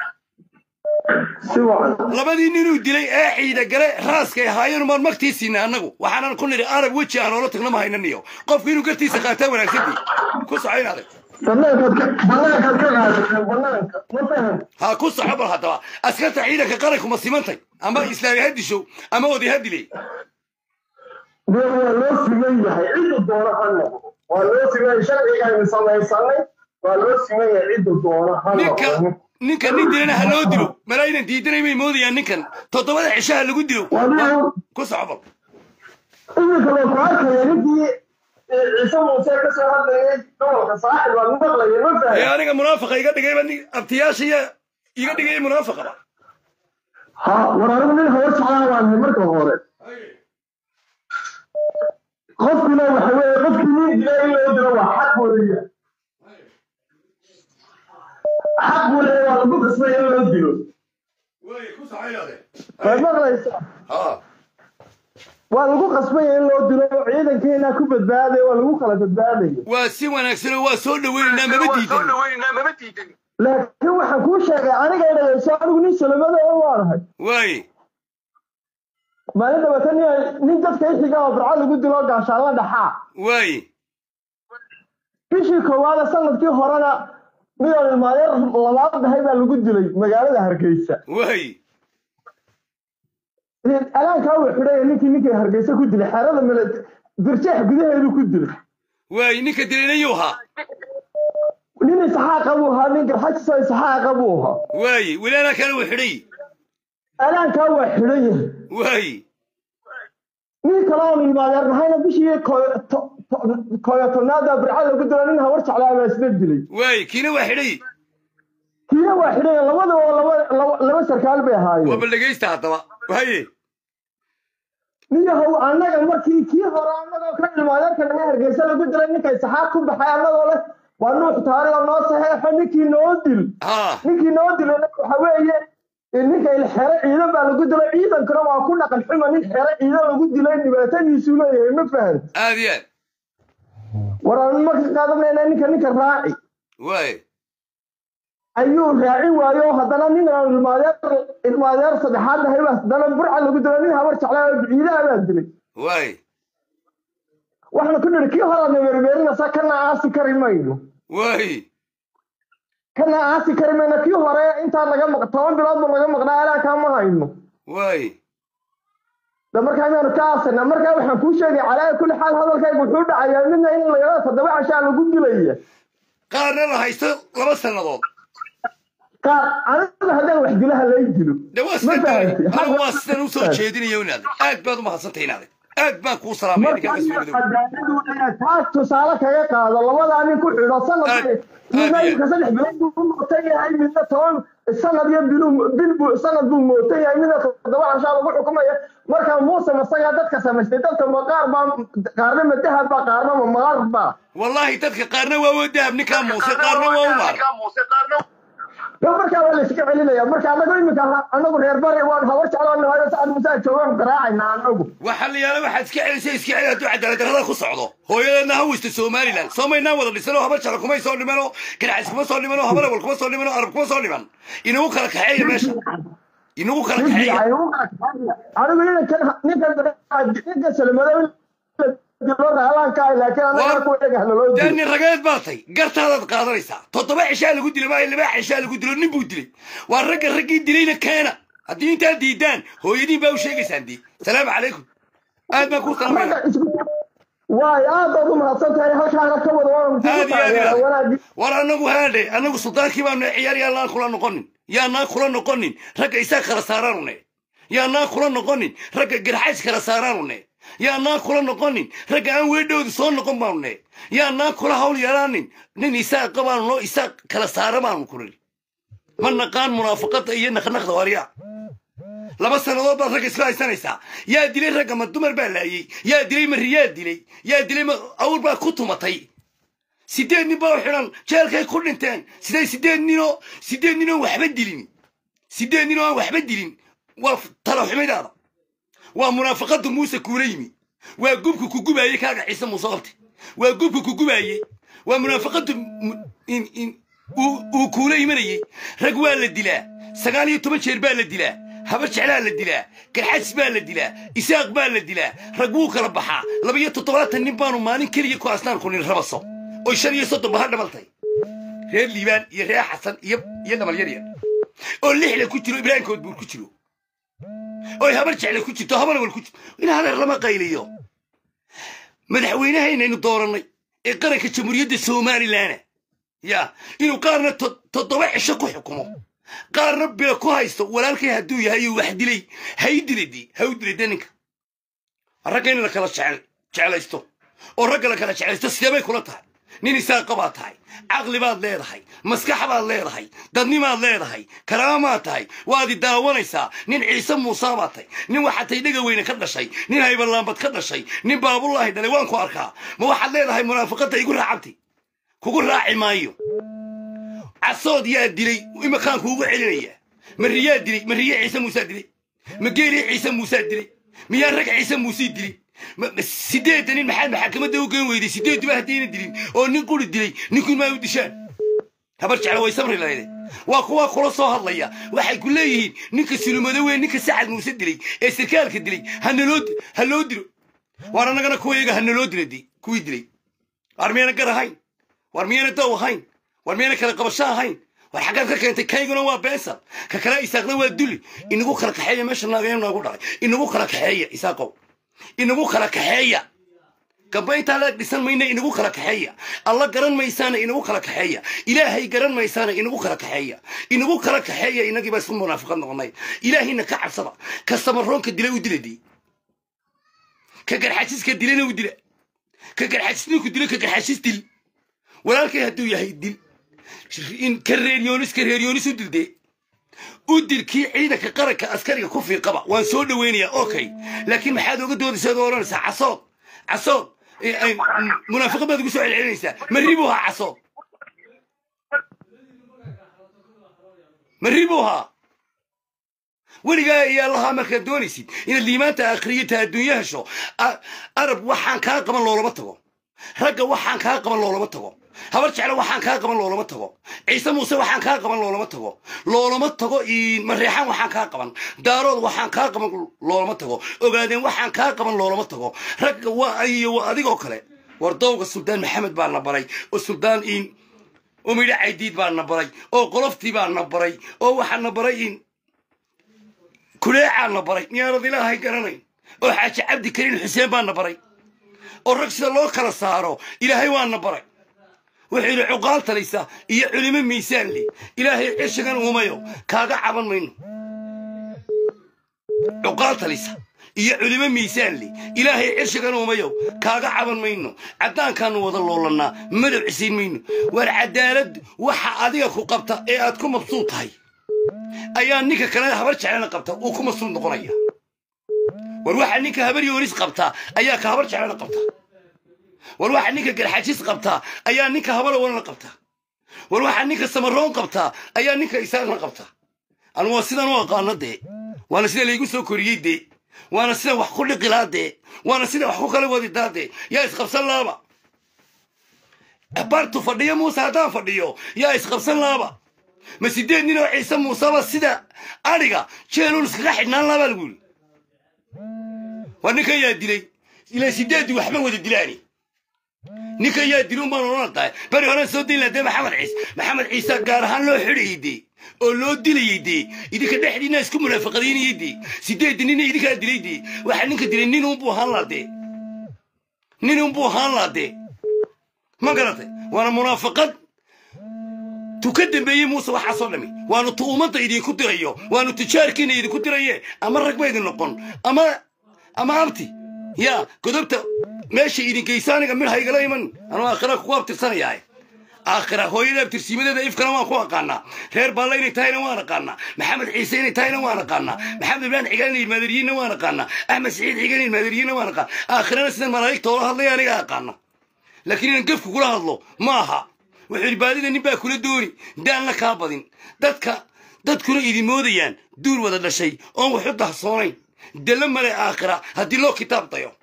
si wacan labadii ninuu dilay ee ciidagale raaskay ahaayeen umaan magtii siinay annagu waxaanan ku nidhi arab weji aan oola tagna ma haynaniyo qofku inuu gartiisa qaataa wanaagsantii ku soco in adag banaankaad ka banaankaad ka qaadateen banaanka ma fahan ha ku soco bal haddaba askarta ciidanka qaranku ma simantay ama islaami ha disho ama oday ha dilay dee waa loo siman yahay cidda doona ha noqdo waa loo siman yahay sharcigaynu samaysanay waa loo siman yahay cidda doona ha ninka noqdo ninka nin dilana ha loo dilo malaayinan diidanay may moodayaan ninkan toddobada cishaha lagu dilo wadiga ku soco bal iminka loo ku arkaya ninkii ciise muuse ka soo hadlayay gobolka saaxib baan maqlaya ma ee fahan aniga munaafaqa iga dhigayba nin abtiyaashaya iga dhigaya munaafaqaba ha war anigu nin habar jeclaa baan ahay marka hore qofkuna waxa weeye qofkii nin dila in loo dilo waa xaq weeye xaq buu leeyahay waa lagu qasbay in loo dilo waad maqlaysaa ha waa lagu qasbaya in loo dilo ciidankeena ku badbaadaya waa lagu kala badbaadaya waa si wanaagsan oo waa soo dhaweynaynaa mama diidan laakiin waxaan kuu sheegay aniga dhagayso anigu nin salamada oo waanahay waaye maalin dabatan nin dadka ixiga oo barca lagu dilo gaashaanla dhaxaa waaye bishii koowaada sanadkii horena midaan ilmaadeer labaad dhahay baa lagu dilay magaalada hargeysa waaye alaankaa uu xidhaya ninkii ninkii hargeysa ku dilay xerada male birjeex gudaheedu ku dilay waaye ninka dilaynayuu ahaa nin isxaaqa buu ahaa nin garxajisoo isxaaqa buu ahaa waaye weli anaa kale uu xidhay alaankaa waa xidhan yahay waaye nin kale oon ilmaadeer nahayna bishii kooyo to- to- kooyo tobnaada birca lagu dilo nin hawar jeclaa baa isla dilay waaye kiina waa xidhay kiina waa xidhan yahay labadaba laba laba- laba sarkaal bay waa ahaayeen bal dhegaysta haddaba waaye niyahow annaga markii kii hore annagoo ka ilmaadeerka naga hargeysa lagu dilay ninka isxaaq ku baxay annagoo leh waa nuux taari oo noo saxeexo ninkii noo dil ha ninkii noo dilo waxa weeye ninka il xero ciidan baa lagu dilay ciidankuna waa ku dhaqan xuma nin xero ciidan lagu dilay dhibaatadiisuu leeyahay ma fahan aad iyo aad war aan ma ka qaadanayna ninka ninka raaci waaye ayuu raacin waayo oo haddana nin aan ilmaadeer ilmaadeer saddexaad ahay baa haddana burca lagu dilo nin habar jeclaa oo ciidaha baa dilay waay waxaanu ku nidhi kii horaadna werweerinaysa kana aasi kari mayno waay kana aasi kari mayno kii hore intaa naga maq toban bilood buu naga maqnaa alaa kaama hayno waay de markaa miyaanu ka aasana markaa waxaan kuu sheegay calaa kulli xaal hadalkaygu wuxuu dhacayaa midna in layada toddoba cashaa lagu dilaya qaarna la haysto laba sannadood qaar aniga haddaan wax dilaha lay dilo de waa ma sidan fahamtay anagu waa sidan usoo jeedinaya inaad aad baad u mahadsantahay inaad aad baan kuu salaamaya ninkaa kasoo madow cadaaladu inaad taas tusaale kaga qaado labadaa nin ku xidho sanad Aad- midna aad iyo- imika saddex bilood buu mootan yahay midna toban sanad iyo bilu bil buu sanad buu mootan yahay midna toddoba cashaa lagu xukumaya marka muuse masagaa dadka samaystay dadka ma qaar baa qaarna ma dahab baa qaarna ma maar baa wallaahi dadka qaarna waa waa dahab ninkaa muuse qaarna waa u maar yo markaa waa layska celinaya marka anagu imika anagu reer bari waan habar jeclaanahayo sacad musaa joogaan garaacayna anagu waxaa la yaala waxaad iska celisay iska celi hadduu cadaalad darrada ku socdo hooyadeedna ha weysta somalilan soo maynaan wada dhisan oo habar jecla kumay soo dhiman oo ganacsi kuma soo dhiman oo habar awal kuma soo dhiman oo arab kuma soo dhiman inagu kala kaxeeya meesha inagu kala kaxeeya anigu ninkan ninkan ninkan salmadow dilo raalaanka ah laakiin anaga ku eeg haloloo dilo dani rageed baa tay gartaadaad qaadanaysaa toddoba cishaa lagu dilay maayo laba cishaa lagu dilo nin buu dilay waa ragga raggii dilayna keena haddii intaad diidaan hooyadiin baa u sheegaysaan dii salaamu calaykum aad baan kuu salaamaya waay aad baad u mahadsan tahay halkaana ka wada waan aad iyo aad iyo aad. wanaagi war anagu haadhe anagu suldaankii baanu ciyaar yaanaan kula noqonin yaanaan kula noqonin ragga isaa kala saaraanu ne yaanaan kula noqonin ragga garxays kala saaraanu ne yaanaan kula noqonin ragga aan weedhoodu soo noqon baanu ne yaanaan kula hawl yaraanin nin isaa qabaanu noo isaa kala saara baanu kurin ma naqaan munaafaqada iyo naqnaqda waryaa laba sannadood baad ragga isla haysanaysaa yaa dilay ragga ma dumar baa laayey yaa dilay ma riyaa dilay yaa dilay ma awr baa ku tumatay sideed nin baa u xidhan jeelkay ku dhinteen siday sideed ninoo sideed ninoo waxba dilin sideed ninoo aan waxba dilin waa talo xumidaada waa munaafaqada muuse kuula yimi waa gubka ku gubaayey kaaga ciise muuse qabte waa gubka ku gubaayey waa munaafaqadu mu- in in uu uu kuula imanayey rag waa la dilaa sagaal iyo toban jeer baa la dilaa habar jeclaa la dilaa garxads baa la dilaa isaaq baa la dilaa rag wuu kala baxaa laba iyo toddobaatan nin baanu maalin keliya ku asnaan kunin rabaso oy shan iyo soddon baha dhamaltay reer liibaan iyo reer xasan iyo iyo dhamal yar yar oo lixda ku jiro ibraahim koodbuur ku jiro oy habar jecle ku jirto habar awal ku jirto in hadeer lama qayliyo madaxweynahaynaynu doorannay ee qaranka jamhuuriyadda somalilan ya inuu qaarna to- toddoba cisho ku xukumo qaarna bila ku haysto walaalkay hadduu yahay uu wax dilay hay diladi ha u dilay ninka ragga in la kala jecel jeclaysto oo ragga la kala jeclaysto sidee bay kula tahay nin isaaqa baad tahay caqli baad leedahay maskax baad leedahay dadnimaad leedahay karaamaad tahay waad i daawanaysaa nin ciise muusa baad tahay nin waxaad tahay dhega weyne ka dhashay nin haybarlaambad ka dhashay nin baabullaahi dhalay waan ku arkaa ma waxaad leedahay munaafaqadda igu raacabti kugu raaci maayo casood yaa dilay imakaan kuugu celinaya ma riyaa dilay ma riye ciise muusaa dilay ma geeliya ciise muusaa dilay miyaa rag ciise muusii dilay ma- ma sideedda nin maxaad maxakamadda u geen weyday sideeduba haddayna dilin oo nin quri dilay ninkun maa u dishaan habar jecla way samri lahayde waa kuwa kula soo hadlaya waxay ku leeyihiin ninka sulumado weyn ninka sacad muuse dilay ee sarkaalka dilay hanaloo di- ha loo dilo waar annagana kuwayaga hanaloo dilo di kuwii dilay waar miyana gar ahayn war miyana dow ahayn war miyana kala qabasho ahayn war xaggaad ka keentay kayguna waa beensal ka kale isaaqna waa duli inagu kala kaxeeya meesha naagaya noogu dhalay inagu kala kaxeeya isaaqow inagu kala kaxeeya gamba intaa la dhisan mayna inagu kala kaxeeya alla garan maysaana inagu kala kaxeeya ilaahay garan maysaana inagu kala kaxeeya inagu kala kaxeeya inagii baa isku munaafiqad noqonay ilaahayna ka cabsada ka samaroonka dila u diladii ka garxajiska dilana u dila ka garxajisninku dilo ka garxajis dil walaalkay hadduu yahay dil in ka reeriyoonis ka reeriyoonis u dildee u dil kii ciidanka qaranka askariga ku fiiqaba waan soo dhoweynayaa okay laakiin maxaad oga doodaysaa oo odhanaysaa casood casood eh, eh, munaafiqad baad ugu soo celcelinaysaa ma ribuu haa casood ma ribuu haa weligaa iyo allahaa markaad doonaysid inaad liimaanta akhriyo ta adduunyo hesho a- arab waxaan kaa qaban loolama tago ragga waxaan kaa qaban loolama tago habar jecle waxaan kaa qaban loolama tago ciise muuse waxaan kaa qaban loolama tago loolama tago mareexaan waxaan kaa qaban daarood waxaan kaa qaban loolama tago ogaadeen waxaan kaa qaban loolama tago ragga waa iyo waa adigoo kale war dowga suldaan maxamed baa na baray oo suldaan in oo midho caydiid baa na baray oo qoloftii baa na baray oo waxaa na baray in kuleecaa na baray miyaanad ilaahay garanayn oo xaaji cabdi kariin xuseen baa na baray oo rag sida loo kala saaro ilaahay waa na baray wuxuu yidhi cuqaal talaysa iyo culimo miisaan li ilaahay cishigan uumayo kaaga caban mayno cuqaal talaysa iyo culimo miisaan li ilaahay cishigan uumayo kaaga caban mayno caddaankaanu wada loolannaa madow cisiin mayno waar cadaalad waxa adiga ku qabta ee aad ku mabsuud tahay ayaa ninka kale habar jeclana qabta uu ku mabsuud noqonaya war waxa ninka habar yoonis qabtaa ayaa ka habar jeclana qabta war waxa ninka garxajis qabtaa ayaa ninka habar walana qabta war waxa ninka samaroon qabtaa ayaa ninka isaaqna qabta anu waa sidan u aqaano dee waana sida laygu soo koriyey dee waana sida wax ku dhiqilaa dee waana sida wax ku kala wadidaa dee yaa isqabsan laaba bartu fadhiyo muuse haddaan fadhiyo yaa isqabsan laaba ma sideed nin oo ciise muuseba sida adhiga jeelun iskaga xidhnaan laabaa lagu yidhi war ninkan yaa dilay ilaa sideeddii waxba wada dilaani ninkan yaa dilun baan odhan tahay bari horaan soo dayn lahaa dee maxamed ciise maxamed ciise gaar ahaan loo xidhayay dee oo loo dilayay dee idinka dhexdiina isku munaafaqadaynayay dee sideeddii nina idinkaa dilay dee waxaa ninka dilay nin unbuu ahaan laa dee nin unbuu ahaan laa dee ma garatay waana munaafaqad tu ka dambeeyey muuse waxaasoo dhami waanu tu ummadda idinku dirayo waanu tijaarkiina idinku diraye ama rag ba idin noqon ama ama abti yaa godobta meesha idin geysa aniga midha igala iman anuu aakhira kugu abtirsanayaaye aakhira hooyada abtirsiimadeeda ifkana waan ku aqaanaa reer baalla inay tahayna waan aqaanaa maxamed ciise inay tahayna waan aqaanaa maxamed ibraan xigaan inay ilmaadariyiinna waan aqaanaa axmed saciid xigaan inay ilmaadariyiinna waan aqaana aakhirana sidan malaa'igta oola hadlaya aniga aqaana laakiin inaan gefku kula hadlo ma aha wuxuu yidhi baadida nin baa kula dooni daalna kaa badin dadka dadkuna idin moodayaan duur wada dhashay oon waxu dahsoonayn dalla male aakhira haddii loo kitaab dayo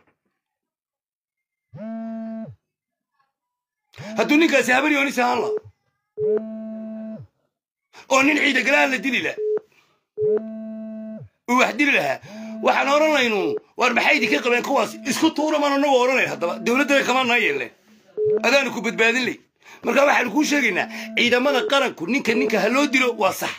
hadduu ninkaasi habar yoonis ahaan la oo nin ciida galaan la dili la uu wax dili lahaa waxaan odhanaynu waar maxay idinka qabeen kuwaas isku tuura maan anagu odhanayn haddaba dowladdana kama naa yeelleen adaanu ku badbaadin ley marka waxaanu kuu sheegaynaa ciidamada qaranku ninka ninka ha loo dilo waa sax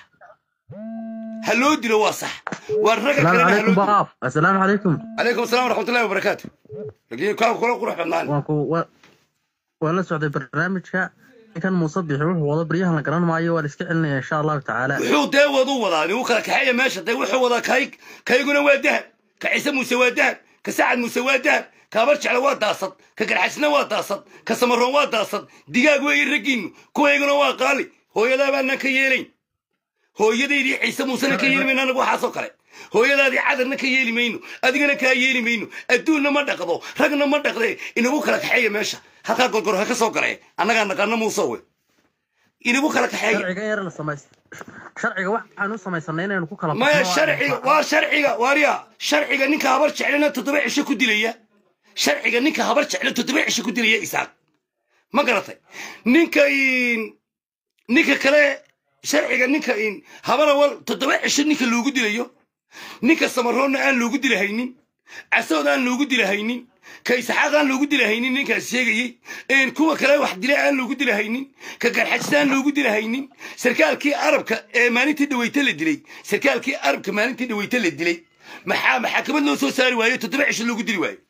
ha loo dilo waa sax waa ragga السلام kalena ha عليكم loo dilo بقاف السلام عليكم calaykum asalaam waraxmatullahi wabarakaatu lakiin kaa kula qurux badnaan وانكو و... وانا سعودي برنامجك كان مصبح وحو وضع بريها لنا قران معي والاسكع لنا ان شاء الله تعالى wuxuu dee wadu wadaa nigu kala kaxeeya meesha dee wuxuu wadaa kayg kayguna waa dahab ka ciise muuse waa dahab ka sacad muuse waa dahab ka habar jecla waa daasad ka garxasna waa daasad ka samaroon waa daasad digaag weeye raggiinu kuwayguna waa qaali hooyadaa baanaan ka yeelayn hooyadaydii ciise muusena ka yeeli mayno anagu waxaasoo kale hooyadaadii cadarna ka yeeli mayno adigana kaa yeeli mayno adduunna ma dhaqdo ragna ma dhaqdee inagu kala kaxeeya meesha halkaa gorgor ha ka soo galee annagaa naqaana muusowe inagu kala kaxeeya sharciga yar la samays sharciga waxaan u samaysanay inaynu ku kala maya baxno sharciga waa sharciga waarya sharciga ninka habar jeclana toddoba cisho ku dilaya sharciga ninka habar jecla toddoba cisho ku dilaya isaaq ma garatay ninka in- ninka kale sharciga ninka in habara wal toddoba cisho ninka loogu dilayo ninka samaroonna aan loogu dilahaynin casood aan loogu dilahaynin ka isxaaq aan loogu dilahaynin ninkaas sheegayey een kuwa kale wax dila aan loogu dilahaynin ka garxajista aan loogu dilahaynin sarkaalkii arabka ee maalintii dhaweyte la dilay sarkaalkii arabka maalintii dhaweyte la dilay maxaa maxakamad loo soo saari waayo toddoba cisho loogu dili waayo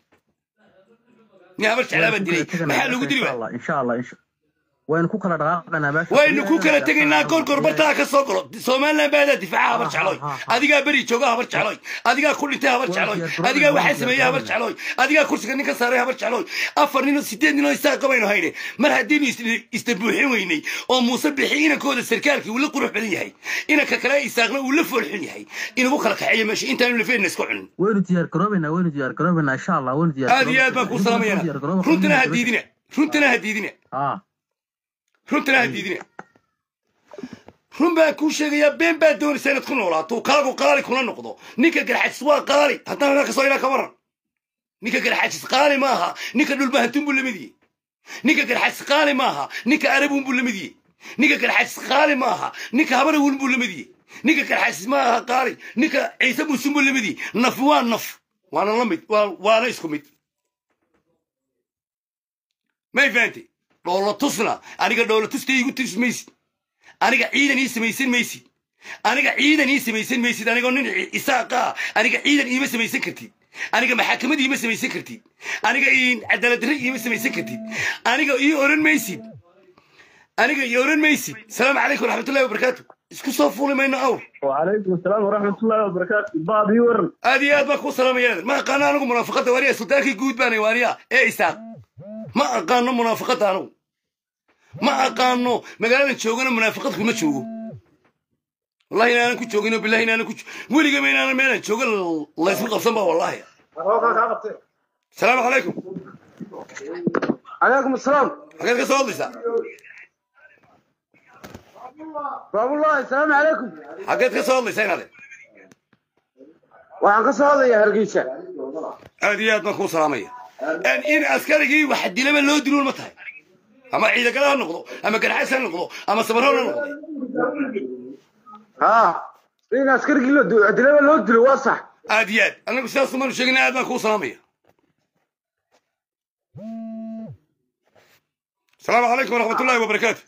nin habar jeclaabaa dilay maxaa loogu dili waayo in sha allah in sha waynu ku kala dhaqaaqanaa meesha waynu ku kala tegaynaa gorgor bartaa ka soo galo somaliland baadaa difaaca habar jecloy adigaa beri jooga habar jecloy adigaa ku dhintay habar jecloy adigaa waxaa sameeyey habar jecloy adigaa kursiga nin ka saaray habar jecloy afar nin oo sideed nin oo isaa qabaynu hayne mar haddiinu is- isdabuuxin weynay oo muuse bixi inankooda sarkaalkii uu la qurux badan yahay inanka kale isaaqna uu la foolxun yahay inagu kala kaxeeya meesha intaanu lafeedna iska cunin waynu diyaar garoobaynaa waynu diyaar garoobaynaa insha allah waynu diyaar aad iyo aad baan kuu salaamayana runtana ha diidina runtana ha diidina ah runtana ha diidina run baan kuu sheegayaa been baa doonaysa inaad ku noolaato kaagu qaali kuna noqdo ninka garxajis waa qaali haddana anaa kasoo ilaa ka waran ninka garxajis qaali ma aha ninka dhulbahantun buu lamid yihi ninka garxas qaali maaha ninka arabun buu lamid yahay ninka garxas qaali maaha ninka habarawun buu lamid yahay ninka garxas maaha qaali ninka ciise musun buu lamid yahay naf waa naf waana la mid waa- waana isku mid may fahantay dhoola tusna aniga dhoola tusta igu tus maysid aniga ciidan ii samaysan maysid aniga ciidan ii samaysan maysid anigoo nin isaaqa ah aniga ciidan iima samaysan kartid aniga maxaakamad iima samaysan kartid aniga ii- cadaalad darre iima samaysan kartid aniga ii oran maysid aniga ii oran maysid salaamu calaykum waraxmatullahi wabarakaatu isku soo fuuli mayno awr وعليكم السلام ورحمة الله وبركاته بعض يورن aad iyo aad baan kuu salaamaya ma aqaano anigu munaafaqada waaniya sultaankii guud baanay waaniya ee isaaq ma aqaano munaafaqada anigu ma aqaano magaaladan joogana munaafaqad kuma joogo wallahi inaanan ku joogin oo billahi inaanan ku jo- weligaba inaanan meelan jooga laysma qabsan ba wallahi salaamu calaykum calaykum asalaam xageed ka soo hadlaysaa baabullahi asalaamu calaykum xageed ka soo hadlaysaa inaade waxaan ka soo hadlayaa hargeysa aad iyo aad baan kuu salaamaya En in askarigii wax dilaba loo diluun ma tahay ama ciidagala ha noqdo ama garxas ha noqdo ama sabarhoon ha noqdo ha in askarigii loo dilo dilaba loo dilo waa sax aad iyo aad anagu sidaas umaanu sheegina aad baan kuu salaamaya asalaamu calaykum waraxmat ullahi wabarakaatu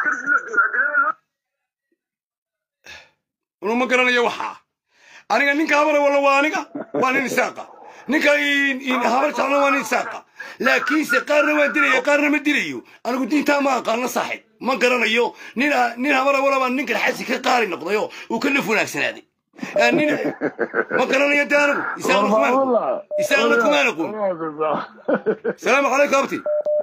unu ma garanayo waxaa aniga ninka habara walla waa aniga waa nin isaaqa ninka in- in habar jeclo waa nin isaaqa laakiinse qaarna waan dilaya qaarna ma dilayo anigu diintaa ma aqaano saaxib ma garanayo nin a- nin habara walla baa ninkan xasi ka qaali noqdayo uu ka naf wanaagsanaaday Eh, nin ma garanayo de anigu isaaqna kumaan isaaqna kumaan aqoon salaamu calaykum abti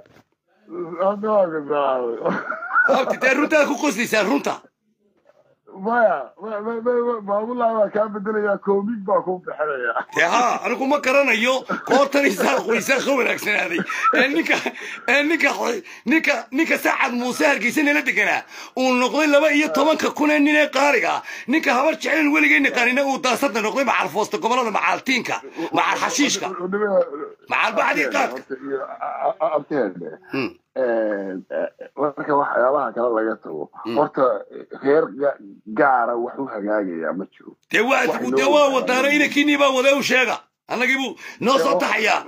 abti dee runtaa ku qoslaysaa runta maya maamulaha waa kaa bedelayaa koomig baa ku bixinaya dee haa anigu ma garanayo koortan isaaqu isaaq ka wanaagsanaaday ee ninka ee ninka ninka ninka sacad muuse hargeysa nala deganaa uu noqday laba iyo tobanka kun ee nin ee qaaliga ah ninka habar jecelen weligeyna qaanina uu daasada noqday macal foosta gobolada macaaltiinka macal xashiishka macal bacdii qaadka abteene marka waxyaabaha kale laga tago horta reer ga- gaara wax u hagaagayaa ma jiro dee waa Wax dee loo- waa wadaano inankiinii baa wada u sheega annagii buu noo soo taxayaa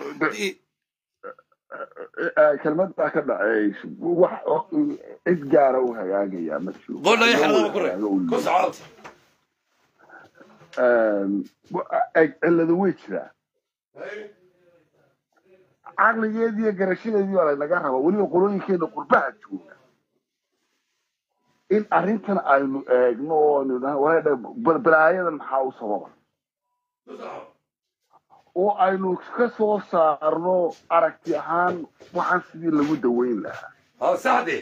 Eh, kelmadaa ka dhaceys wax cid gaara u hagaagayaa ma jiro qodha iyo Wax loo xeradaba ku reeb hagaago u ku leeyahay. socoota Een, wa- eg- cilladu way jiraa caqligeedii iyo garashadeedii baa laynaga rabaa weliba qolooyinkeena qurbaha jooga in arrintan aynu eegno oo aynu idhaahno, "Wareedhe, bal- balaayadan maxaa u sababa oo aynu ka soo saarno aragti ahaan waxaan sidii lagu daweyn lahaa haa saxde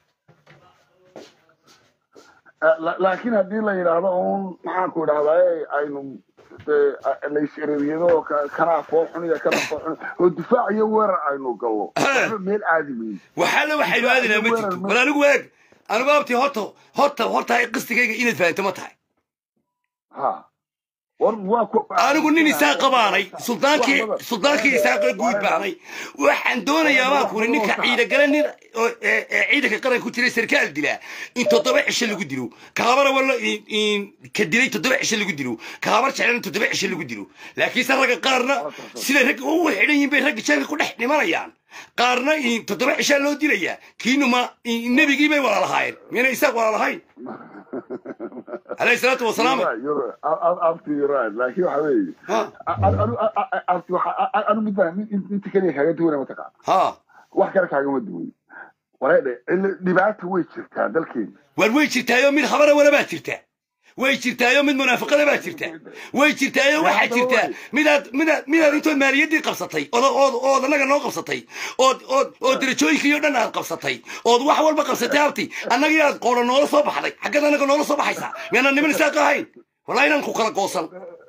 Eh, la- laakiin haddii la yidhaahdo uun maxaanku idhahdaa aynu dee, eh, laysirariyado ka- kanaa koo xun iyo kana koo xun oo difaac iyo weerar aynu gallo waxba meel aadi mayno waxaana waxaynu aadinaa ma jirto bal anigu eeg anigu abti horta horta horta qistigayga inaad fahanto ma tahay ha war waa ku anigu nin isaaq qabaanay suldaankii suldaankii isaaqa guud baanay waxaan doonayaa baan kuri ninka ciidagale nin oo ee ee ciidanka qaranka ku jiray sarkaal dilaa in toddoba cisho lagu dilo kaabara walla in in ka dilay toddoba cisho lagu dilo kaabar jeclan toddoba cisho lagu dilo laakiinse ragga qaarna sida ragga ugu xidhan yihiin bay ragga jeelka ku dhex dhimanayaan qaarna in toddoba cishaa loo dilayaa kiinu ma in- nebigii bay wala lahaayeen miyana isaaq wala lahayn alayhi salaatu wasalaam abti right laakiin waxa weeye abti anu mid baa inta keliya kaaga duwana mataqaan ha wax kale kaagama duwan wareedhe cilla- dhibaata way jirtaa dalkeena war way jirtaayo mid habara wala baa jirta way jirtaayo mid munaafaqada baa jirta way jirtaayo waxaa jirta midaad midaad midaad intood maaliyaddii qabsatay ood ood ood annaga noo qabsatay ood ood ood darajooyinkii oo dhan aad qabsatay ood wax walba qabsatay abti annagii aad qoora noola soo baxday xaggeed annaga noola soo baxaysaa miyaanan niman isaaq ahayn wallahi inaan ku kala goosan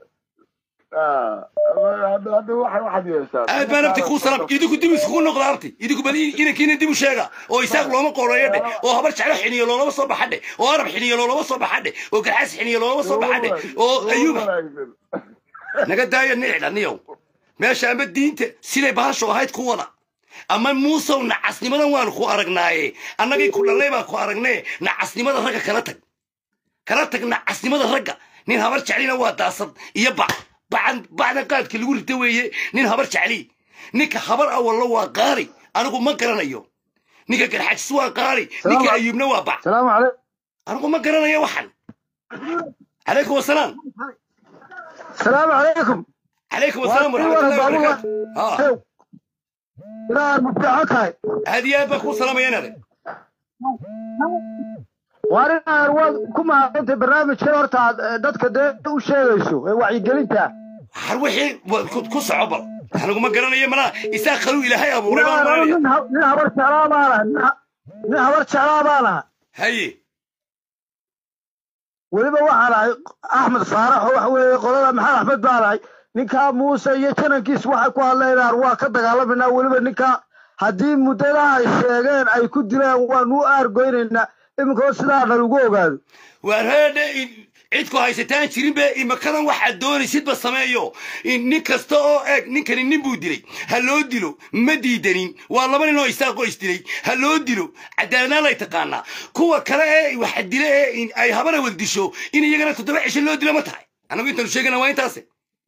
hadda waxa waxaad yeeshaa aad baan abti kuu salam idinku dib iskugu noqda abti idinku bal inankiina dib u sheega oo isaaq looma qooreeyo dhe oo habar jeclo xiniyo loolama soo baxa dhe oo arab xiniyo loolama soo baxa dhe oo garxaas xiniyo loolama soo baxa dhe oo ayuub naga daaya nicdha niyow meesha ama diinta siday bahashu ahayd ku wada ama muusow nacasnimadan waanu ku aragnaaye annagii ku dhallay baan ku aragnee nacasnimada ragga kala tag kala tag nacasnimada ragga nin habar jeclina waa daasad iyo bac bacan bacdan qaadka lagu rita weeye nin habar jecli ninka habar awallo waa qaali anigu ma garanayo ninka garxajis waa qaali ninka ayuubna waa bac salaamu calaykum anigu ma garanayo waxan calaykum wasalaam salaamu calaykum calaykum wasalaam waraxmatullahi wabarakaatu ha ilaa mubtaco tahay aad iyo aad baan kuu salaamaya inaade waar inaan waad ku mahadsantay barnaamijkan horta aad eh, dadka dee u sheegayso ee wacyigelinta har wixii wa- ku- ku soco bal anigu ma garanayo malaa isaa kaluu ilaahay abuuray baan Ilaa maranaya nin ha- nin habar jeclaa baan ahay nin ha- nin habar jeclaa baan ahay haye weliba waxaan ahay axmed faarax oo waxa weeye qolada maxamed axmed baan ahay ninkaa muuse iyo janankiis waxay ku hadlaynaan waa ka dagaalamayna weliba ninkaa haddii muddada ay sheegeen ay ku dileen waanu u aargoynaynaa iminkoo sidaa nalagu ogaado waar heedhe cid ku haysataan jirin be imakadan waxaad doonaysidba sameeyo in nin kasta oo eeg ninkani nin buu dilay ha loo dilo ma diidanin waa laba nin oo isaaqoo isdilay ha loo dilo cadaaladnaan lay taqaanaa kuwa kale ee waxa dile ee in ay habana wad disho in iyagana toddoba cisho loo dilo ma tahay annagu intaanu sheegana waa intaase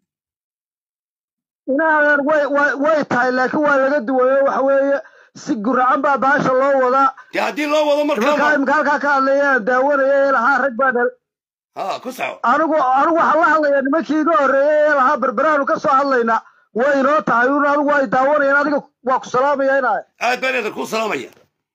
inaadan way way way tahay laakiin waa laga duwayo waxa weeye si guracan baa baasha loo wadaa dee haddii loo wado nimankaa markaa imika halkaa ka hadlayaan daawanaya ee lahaa rag baa dhal ha ku soco anigu anigu waxaan la hadlayaa nimankii iga horreeyey ee lahaa berberaanu ka soo hadlaynaa way inoo tahay un adigu ay daawanayaan adiga waa ku salaamaya inaa aad baan eedan kuu salaamaya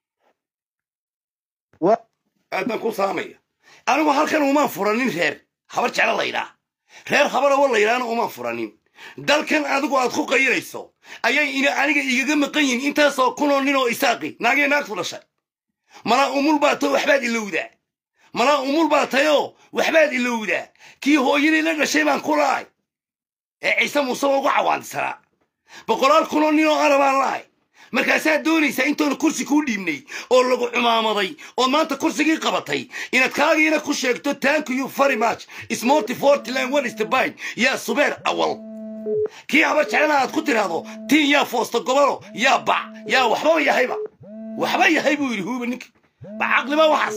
aad baan kuu salaamaya anigu halkan umaan furanin reer habar jeclo laydhaa reer habarawo laydhaana umaan furanin dalkan adigu aad ku qayirayso ayay ina aniga igaga maqan yihin intaasoo kunoo nin oo isaaqi naagee naagtu dhashay malaa umul baa tao waxbaad ilowdaa malaa umul baa tayoo waxbaad ilowdaa kii hooyadii la dhashay baan ku lahay ee ciise muuse ugu cawaandisanaa boqolaal kunoo nin oo arabaan lahay markaasaad doonaysaa intoona kursi kuu dhiibnay oo lagu cumaamaday oo maanta kursigii qabatay inaad kaagiina ku sheegto thank you very much smorty fortland one is the bine yaa subeer awal kii habar jeclana aad ku tiraahdo tiin yaa foosta gobolo yaa bac yaa waxbaba yahayba waxba yahay buu yidhi huuba ninki ba caqliba waxaas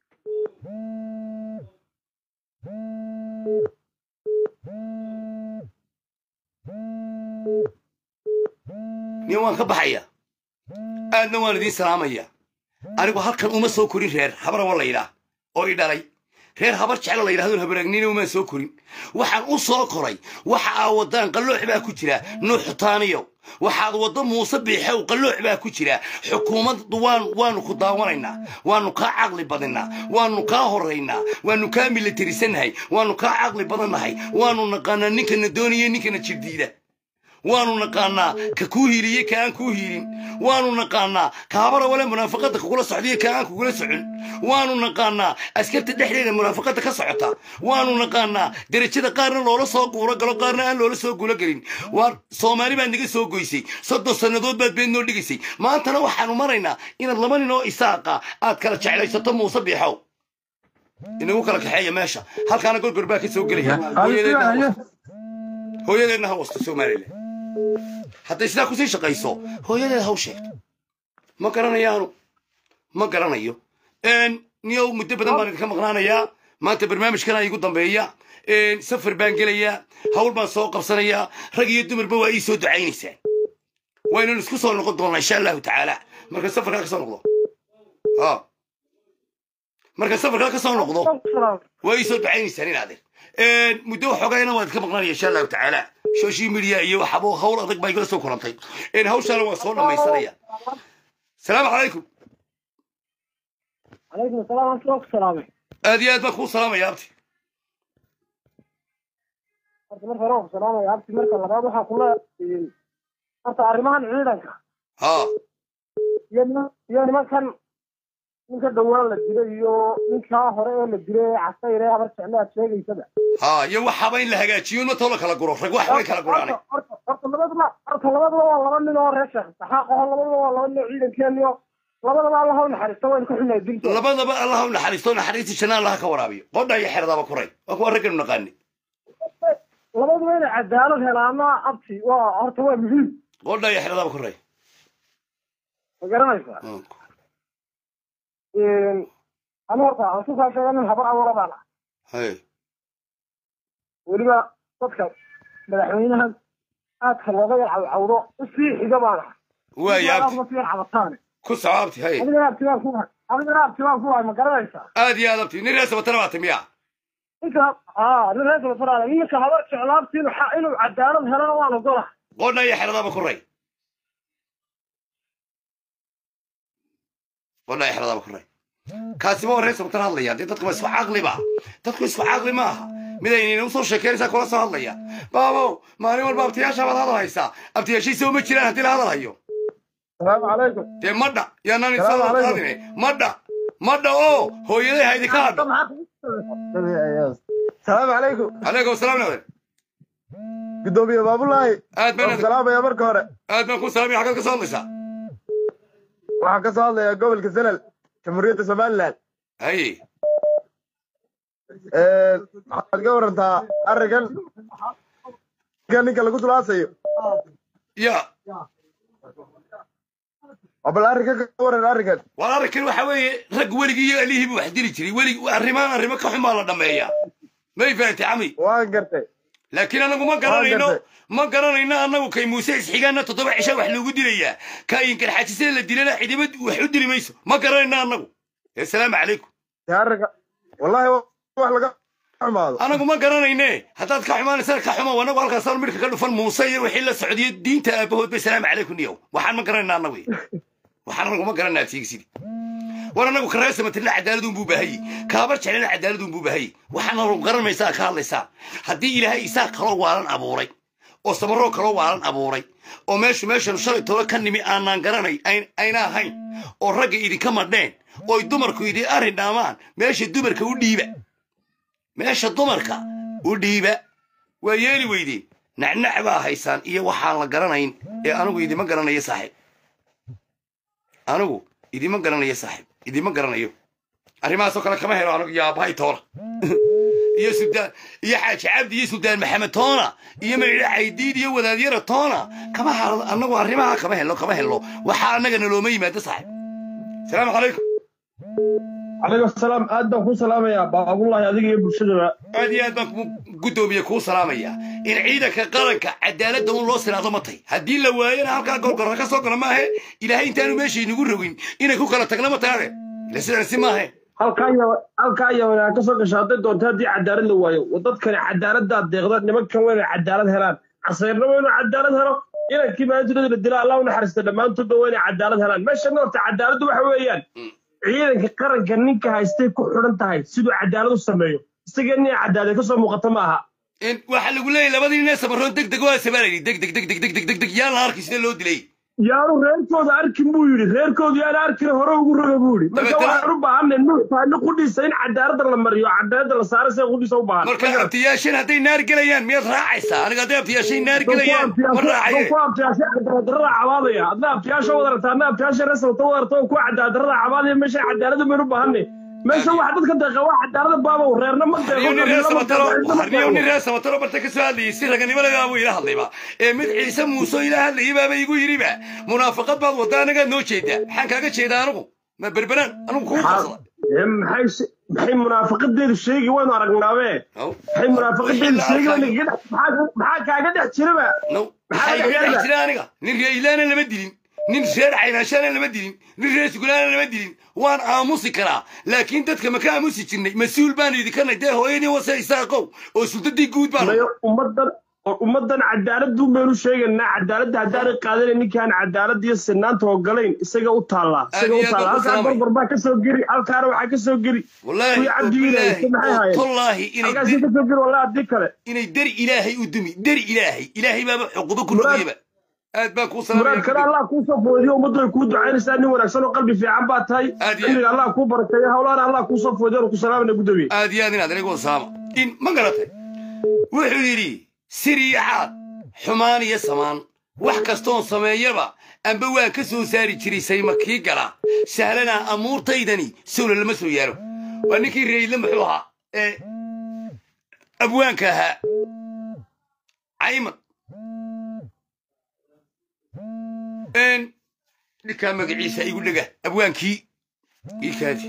nin waan ka baxaya aadna waan idiin salaamaya anigu halkan uma soo korin reer habarawa laydhaa oo i dhalay reer habar jeclo la yidhahdo habaraagnina umaan soo korin waxaan u soo koray waxa aa wadaan qalloox baa ku jira nuuxutaaniyo waxaad waddo muuse biixow qalloox baa ku jira xukuumaddu waan waanu ku daawanaynaa waanu kaa caqli badinaa waanu kaa horaynaa waanu kaa militarisannahay waanu kaa caqli badannahay waanu naqaanaa ninkana doonaya ninkana jirdiida waanu naqaanaa ka kuu hiiliye ka aan kuu hiilin waanu naqaanaa ka habara wale munaafaqada kugula socdiyo ka aan kugula socon waanu naqaanaa askarta dhexdeeda munaafaqada ka socota waanu naqaanaa derajada qaarna loola soo guuro galo qaarna aan loola soo guulo gelin waa soomaali baad naga soo goysay soddon sannadood baad beed noo dhigaysay maantana waxaanu maraynaa inaad laba nin oo isaaqa aad kala jeclaysato muuse biixow inagu kala kaxeeya meesha halkaana gorgor baa ka soo gelaya hooyadeedna ha wasto hooyadeedna ha wasto somalilan hadday sidaa kusii shaqayso hooyadeed haw sheegto ma garanayaanu ma garanayo niyow muddo badan baan idinka maqnaanayaa maanta barnaamijkana igu dambeeya safar baan gelayaa hawl baan soo qabsanayaa rag iyo dumarba waa ii soo ducaynaysaan waynanu isku soo noqon doonnaa insha allahu tacaala marka safarkaa ka soo noqdo ha marka safarkaa ka soo noqdo waa ii soo ducaynaysaan inaadeer muddo waxoogayna waan idinka maqnaanaya insha allahu tacaala social media iyo waxabo hawl adag baa igala soo kulantay hawshaana waan soo dhamaysanaya salaamu calaykum عليكم السلام ورحمة الله وبركاته aad iyo aad baan kuu salaamaya abti horta marka hore waan ku salaamaya abti marka labaad waxaan kula horta arrimahan ciidanka ha iyo niman iyo nimankan ninka dhowaan la dilay iyo ninkaa hore ee la dilay ee casayre habar jeclo aad sheegaysaba ha iyo waxaba in la hagaajiyo matoo la kala guro rag wax way kala guraane horta horta labaduba horta labaduba waa laba nin oo reer sheekh saxaaq aho labaduba waa laba nin oo ciidankeeniyo labadaba allah u naxariisto waynu ka xunahay dilkooda labadaba allah u naxariisto naxariista janna allah ka waraabiyo qodha iyo xeradaba kuray waa kuwa ragganu naqaani labaduba inay cadaalad helaana abti waa horta waa muhiim qodha iyo xeradaba kuray ma garanaysaa ani horta aan ku saasheega nin habar abuura baan ah hay weliba dadka madaxweynaha aadka looga yar cawcawdo usii xiga baan ah waaya aad abti uga sii cabataane ku soco abti hay adigana abtibaan ku hay adigana abtibaan ku hay ma garanaysaa aad iyo aad abti nin reer sabatana baa timiya ninka aa nin reer kala faraada ninka habar jeclaabti inuu xa- inuu cadaalad helana waan ogola qodha iyo xeradaba ku ray qodha iyo xeradaba ku ray kaasi ma reer sabatana hadlaya dee dadku ma isku caqli ba dadku isku caqli ma aha midaynina usoo sheekeynaysaa kula soo hadlaya baabow maalin walba abtiyaasha baad hadal haysaa abtiyaashiisa uma jiraan haddii la hadal hayo salaamu calaykum dee madha yaanaan Salaamu isla calaykum. qaadine madha madha oo hooyaday haydi ka hadho salaamu calaykum calaykum salaam nawe gudoomiye baabulaahi aad waan salaamaya marka hore aad baan ku salaamaya xaggaad ka soo hadlaysaa waxaan ka soo hadlayaa gobolka salal jamhuuriyadda somaliland haye waxaad ka warantaa arrinkan ninka ninka lagu tulaasayo ya bal arrinkan ka waran arrinkan war arrinkan waxa weeye rag weligii iyo alihii buu wax dili jiray welig arrimaan arrimo ka xumaa la dhammeeyaa may fahamtay cami waan gartay laakiin anagu ma garanayno gartay. ma garanayno annagu kay muuse isxigaana toddoba cisha wax loogu dilayaa ka inkarxajisada la dilana cidima wax u dili mayso ma garanayno annagu assalaamu calaykum dee arrinka wallahi wax laga xumaado anagu ma garanayne haddaad ka xumaanaysaan ka xumo anagu halkaasaan midhka ka dhufan muuse iyo wixii la socdiyo diinta aabahood bay salaamu calaykum niyow waxaan ma garanayna annagu waxaan anagu ma garanaa tiigsidi war anagu kareesa matalina cadaaladun buu baahayey kaabar jeclina cadaaladun buu baahayey waxaan anagu garanaysaa ka hadlaysaa haddii ilaahay isaa kaloo waalan abuuray oo samaroo kaloo waalan abuuray oo meeshu meeshanu shalay tolo ka nimi aanaan garanay ayn- ayna ahayn oo ragga idinka madheen ooy dumarku idin arrin dhaamaan meesha dumarka u dhiiba meesha dumarka u dhiiba waa yeeli weydeen nacnac baa haysaan iyo waxaan la garanayn ee anigu idima garanayo saaxiib anigu idima garanayo saaxiib idima garanayo arrimahaasoo kale kama helo anigu iyo aabbahay toona iyo sudaan iyo xaaji cabdi iyo suldaan maxamed toona iyo maydha caydiid iyo wadaadyara toona kama haro annagu arrimaha kama helno kama helno waxaa annagana looma yimaado saaxiib salaamu calaykum calaykum salaam aad baan ku salaamayaa baabulaahi adiga iyo bulshadaba aad iyo aad baan ku guddoomiye kuu salaamaya in ciidanka qaranka cadaaladda un loo sinaado ma tay haddii la waayana halkaa gorgorra ka soo gala maahe ilaahay intaanu meesha inagu rogin inay ku kala tagna ma taane ila sidan si maahe halkaa iyo halkaa iyo wanaa ka soo gasha hadday doonto haddii cadaalad la waayo dadkani cadaaladdaa deeqda nimankan waa inay cadaalad helaan casayrna waa inuu cadaalad helo inankii maalintoodii la dila allah u naxariista dhammaantoodba waa inay cadaalad helaan meeshan horta cadaaladdu waxa weeyaan ciidanka qaranka ninka haystay ku xidhan tahay siduu cadaalad u sameeyo isaga nin cadaalad ka soo muuqata ma aha in waxaa lagu leeyahy labadii nin ee samaroon deg deg waa sabalayay deg deg deg deg deg deg deg deg yaan la arki sida loo dilay yaanu reerkooda arkin buu yidhi reerkoodu yaana arkin hore ugu roga buu yidhi marka Dabeetana- waxaan u baahanay nuux taani qudhiisa in cadaaladda la mariyo cadaaladda la saaro sida qudhiisa u baahan marka abtiyaashan hadday naar gelayaan miyaad raacaysaa aniga hadday abtiyaashay naar gelayaan ma raacaye ku abtiyaasha cadaaladdarrada cabaadaya adna abtiyaasha wadarata adna abtiyaasha resalta wadarata oo ku cadaaladdarrada cabaadaya meesha cadaaladda maynu baahanay meesha waxa dadka deeqa waa cadaalada baabow reerna ma deeqo harniyo nin reer qabiilna ma samataro deeqo, harniyo nin deeqo. reer samataro barta ka soo hadlayay si raganimo lagaa buu ila hadlayba ee mid ciise muuse ila hadlayay baaba igu yidhiba munaafaqad baad wadda anagaa noo jeedaa maxaan kaaga jeedaa anigu ma berberaan anigu kugu qabsada Ee, maxay se- maxay munaafaqadeedu sheegi waynu aragnaabe maxay munaafaqadeedu sheegi waynu kaga dhex- maxaa maxaa kaaga dhex jiraba maxaa igaga dhex jira aniga nin reeilaana lama dilin nin reer caynaashaana lama dilin nin reer sugulaana lama dilin waan aamusi karaa laakiin dadka ma ka aamusi jirnay mas-uul baanu idinkanay dee hooyadii wase isaaqow oo sultadii guud baan Mayo, ummadan oo ummadan cadaaladdu baynu sheegaynaa cadaaladda haddaanay qaadanan ninkaan cadaalad iyo sinaanta ogolayn isaga u taallaa isaga u Aad iyo aad taallaa baan ku halkaan salaamay. gorgor baa ka soo geli halkaana waxaa ka soo geli Wallaahi, kuwii cabdigiina wallaahi, haysta maxay haayeen wallaahi inay halkaasay ka soo geli wallahi haddii kale inay dari ilaahay u dumi dari ilaahay ilaahay baaba xuquubo ku rogayaba aad baan kuu muraadkana salaamaya allah kuu soo foodiyo ummaddu ay kuu ducaynaysaa nin wanaagsan oo qalbi fiican baa tahay cimriga allah kuu barakeeyo hawlaana allah kuu soo foodiyo oo ku salaamana gudoomiye aad iyo aad inaad anigu salaama in ma garatay wuxuu yidhi sir iyo caad xumaan iyo samaan wax kastoon sameeyaba amba waan ka soo saari jiray sayma kii gala sahlanaa amuurtaydani sowla lama soo yaaro waa ninkii reydle muxuu ahaa ee abwaanka ahaa cayman Een, ninkaa magaciisa igu dhega abwaankii iikaadi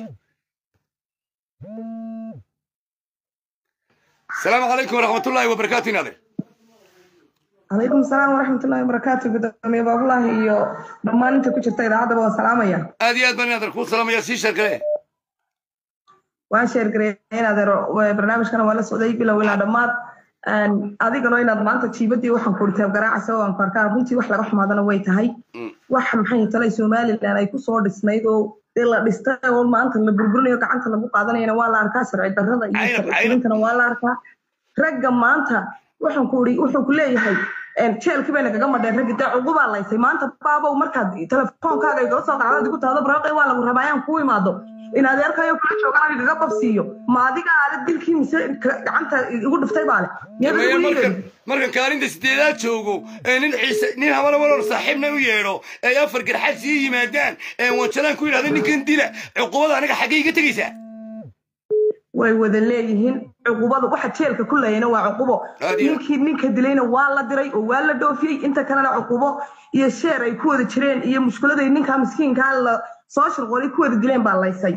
asalaamu calaykum waraxmatullaahi wabarakaatu inaadeer calaykum salaam waraxmatullahi wabarakaatu gudoomiye baabulahi iyo dhammaan inta ku jirta idaacaddaba waan salaamaya aad iyo aad baan inaadeer kuu salaamaya sii sheerkale waan sheergareeyay adeero barnaamijkana waa la socday bilow ilaa dhammaad adigano inaad maanta jiibadii waxaan ku dhiteeb garaacaysa waan ku arkaa runtii wax laga xumaadana way tahay wax maxay talay somalilan ay kusoo dhisnayd oo dee la dhistay oo maanta la burburinayo gacanta lagu qaadanayana waa la arkaa sharci darrada iyo sharciyintana waa la arkaa ragga maanta waxaan ku ii wuxuu ku leeyahay jeelkii bayna kaga madheen raggi dee cugubaa laysay maanta baabow markaad telefoonkaaga igala soo qacdaad igu tahdo baraqay waa lagu rabaa ayaan kuu imaado in adeerkayo kula joogaan igaga babsiiyo ma adiga aale dilkii mise gacanta igu dhiftay baale markan kaalinta sideedaad joogo ee nin ciise nin habana walor saaxiibna u yeedho ay afar garxad sii yimaadaan ee wanjalaan ku yidhahda ninkan dila cuqubada aniga xaggay iga tegaysaa way wada leeyihiin cuqubadu waxa jeelka ku leeyana waa cuqubo ninkii ninka dilayna waa la diray oo waa la dhoofiyey inta kalena cuqubo iyo sheer ay ku wada jireen iyo mushkiladay ninkaa miskiinkaa la soo shirqoolay ku wada dileen baa laysay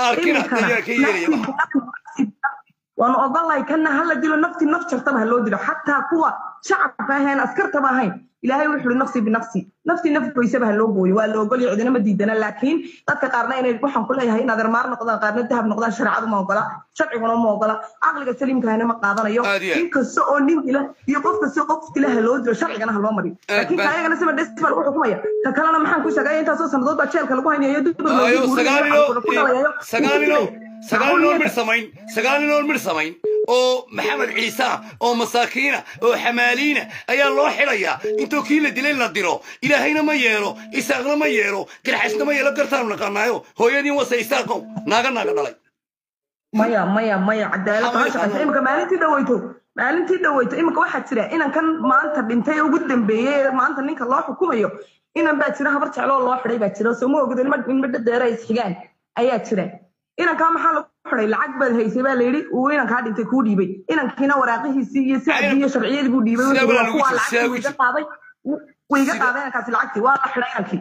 waanu ogolahay kana hala dilo nafti naf jartaba ha loo dilo xataa kuwa shacabka ahayn askartaba ahayn ilaahay wuxuu uri nafsi binafsi nafti naf goysaba ha loo gooyo waa la ogolya cidina ma diidana laakiin dadka qaarna inay waxaan ku leeyahay in adeermaar noqdaan qaarna dahab noqdaan shareecadu ma ogola sharciguna ma ogola caqliga saliimkahana ma qaadanayo in kasta oo nin dila iyo qof kasta qof dila ha loo dilo sharcigana ha loo mariyo laakiin kaayagana sima desba lagu xukumaya ka kalena maxaan ku sheegaya intaasoo sannadood baa jeelka lagu haynayo sagaal nin mir samayn sagaal nin oo mir samayn oo maxamed ciise oo masaakiina oo xamaaliina ayaa loo xidhayaa intoo kii la dilay la diro ilaahayna ma yeelo isaaqna ma yeelo garxasna ma yeelo gartaanu naqaanaayo hooyadiin wase isaaqow naaga naaga dhalay maya maya maya cadaalad ma shaqaysa imika maalintii dhaweyto maalintii dhaweyto imika waxaa jira inankan maanta dhintay ugu dambeeyey ee maanta ninka loo xukumayo inan baa jira habar jecloo loo xidhay baa jira soo ma ogdo ilma dhadeera isxigaan ayaa jira inankaa maxaa lagu xiday lacag baad haysay baa layidhi uu inankaa dhintay kuu dhiibay inankiina waraaqihiisii iyo sacdii iyo sharciyadii buu dhiibay kuwaa lacagtii wiiga qaaday wiiga qaaday inankaasi lacagtii waa la xiday inankii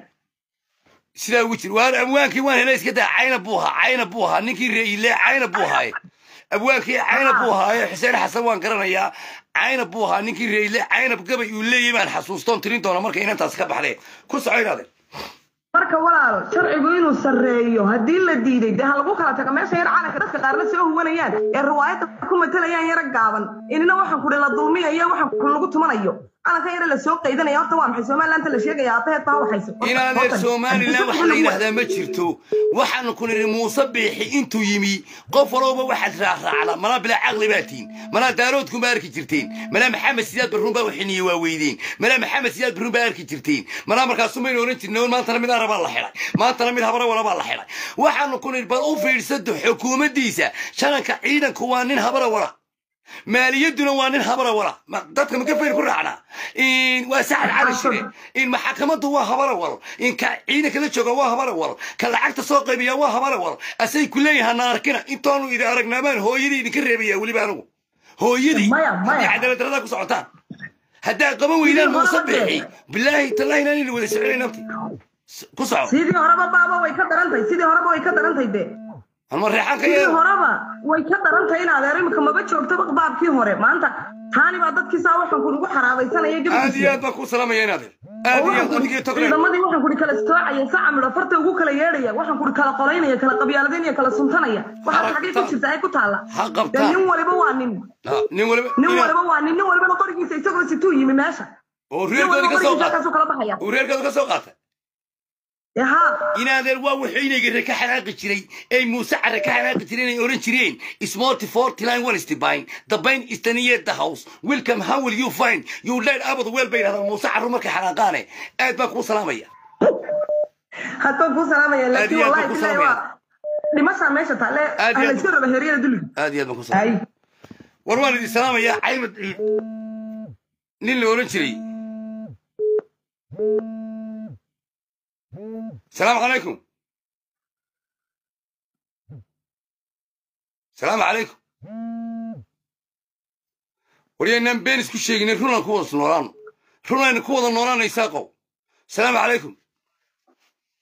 sidaa ugu jir waan abwaankii waan helay iska daa cayna buu ahaa cayna buu ahaa ninkii reeile cayna buu ahaaye abwaankii cayna buu ahaaye xuseen xasan waan garanayaa cayna buu ahaa ninkii reeile caynab gabay uu leeyahy baan xasuustoon tirin doona marka inantaas ka baxdee ku soco inaade marka walaal sharcigu inuu sarreeyo haddii la diiday dee ha lagu kala tago meesha yar calanka dadka qaarna soo huwanayaan ee riwaayadda ku matalayaan yara gaaban inina waxaan kudhi la dulmiyayo waxaan ku lagu tumanayo calanka yara la soo qaydanaya horta waa maxay somalilaanta la sheegaya aabaheed baa waxayso inaadeer somalilan waxa la yidhaahdaa ma jirto waxaanu ku nidhi muuse biixi intuu yimi qof walowba waxaad raacraacda malaa bilaa caqli baa tihin malaa daaroodkun baa arki jirteen malaa maxamed siyaad barruun baa waxiniye waa weydeen malaa maxamed siyaad barruun baa arki jirteen malaa markaasu maynu oran jirna maantana mid arabaa la xidhay maantana mid habara walabaa la xidhay waxaanu ku nidhi bal u fiidsado xukuumaddiisa shananka ciidanku waa nin habara wala maaliyaduna waa nin habara wala dadka makafayr ku raacnaa waa sacad cali shire in maxakamaddu waa habara wal in ka ciidanka la jooga waa habara wal ka lacagta soo qaybiya waa habara wal asay ku leeyahay na arkina intaanu idin aragnaamaan hooyadii idinka reebaya weliba anigu hooyadii haddii cadaaladdarada ku socotaan haddaa qaban weydaan muuse bixi bilaahi tallaahi inaan idin wada soconay nafti ku soco sidii horeba baaba way ka darantahay sidii horeba way ka darantahay dee sidii horeba way ka darantahay in adeer imika maba joogtaba baabkii hore maanta taani baa dadkiisaa waxaan kuugu xaraabaysanaya aad iyo aad baan ku salaamaya in adeer aad iyo aad adigii togre ciidamadii waxaan kuri kala soocaya saca midho farta ugu kala yeedhaya waxaan kuri kala qolaynaya kala qabyaaladaynaya kala suntanaya waxaas xaggay ku jirta ay ku taalla ha qabtaa nin waliba waa nin nin waliba nin waliba waa nin nin walibana qorigiisa isagoo situu yimi meesha oo reerkoodi ka soo qaatay kala baxaya oo reerkoodi ka soo qaatay inaadeer waa wuxuu inay ka xanaaqi jiray ay muuse care ka xanaaqi jireen ay oran jireen smorty forty line one stibine the bain is the near the house welcome how will you find you lead abad weel bay yidhahdaan muuse carru markay xanaaqaane aad baan kuu salaamaya hadbaan kuu salaamaya laakiin wallahi bilahi waa dhimashaa meesha taale aan la iska raba heeryada duliga aad iyo aad baan ku salaamaya war waan idin salaamayaa caymad ciid nin la oran jiray السلام عليكم السلام عليكم ورينا بين اسكو شيغنا رونا كو ودا نولان رونا كو ودا نولان يساقو السلام عليكم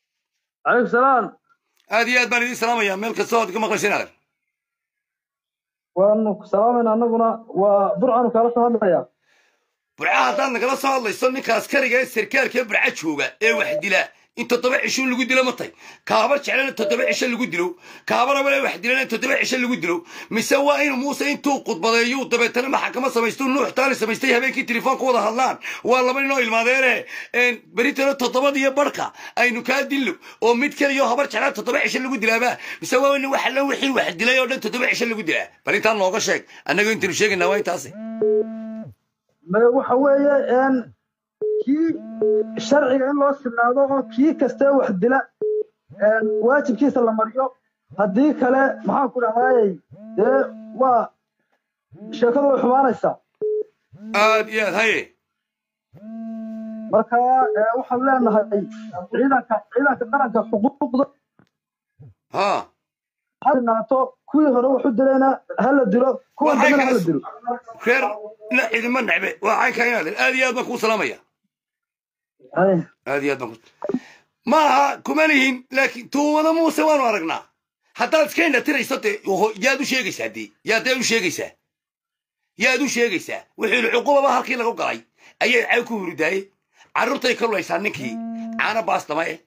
calaykum salaam aad iyo aad baan idiin salaamayaa meel kastoo aad ka maqlayseen adeer waanu ku salaamayna annaguna waa burcanu kaala soo hadlaya burca haddaad nagala soo hadlayso ninka askariga ee sarkaalka ee burca jooga ee wax dila in toddoba cisho lagu dilo ma tay kaabar jeclana toddoba cisho lagu dilo kaabaraba ee wax dilana toddoba cisho lagu dilo mise waa inuu muuse intuu khudbadeeyo dabeetana maxakama samaysto nuux taali samaystay habeenkii telefoonka wada hadlaan waa laba nin oo ilmaadeene beritana toddobadiyo barhka aynu kaa dillo oo mid keliyo habar jeclaa toddoba cisho lagu dilaaba mise waa in wax alla wixii wax dilay oo dhan toddoba cisho lagu dilaa bal intaan nooga sheeg annaga intaynu sheegaynaa waa intaasi waxa weeye een kii sharciga in loo sinaado oo kii kastee wax dila een waajibkiisa la mariyo haddii kale maxaan ku dhahdaayey dee waa sheekadu way xumaanaysaa aad iyo aad haye marka ee, waxaan leenahay ciidanka ciidanka qaranka xuquuqda ha ha sinaato kuwii hore wax u dilayna ha la dilo kuwan Waxay dambena ha la kaas- dilo reer la idinma necbe waa caynkaa inaad aad iyo aad baan kuu salaamaya aad iyo aad baan ku ma aha kuma lihin laakiin tuumada muuse waanu aragnaa haddaad iska indhatirayso dee oho, yaad u sheegaysaa dee yaad dee u sheegaysaa yaad u sheegaysaa wixii cuqubaba halkii lagu galay ayay caw ku huridaayey carruurtay ka lulaysaa ninkii caana baastama eh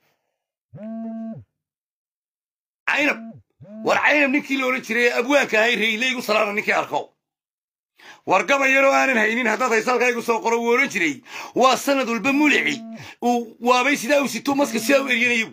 caynab war caynab ninkii la odhan jiray ee abwaanka ahay reyleygu salaana ninkii arko war gabay yaroo aanan haynin haddaad haysalkaygu soo qoro wuu odhan jiray waa sanad walba mulici uu waabay sidaa uu sito maska sidaa u eryanayo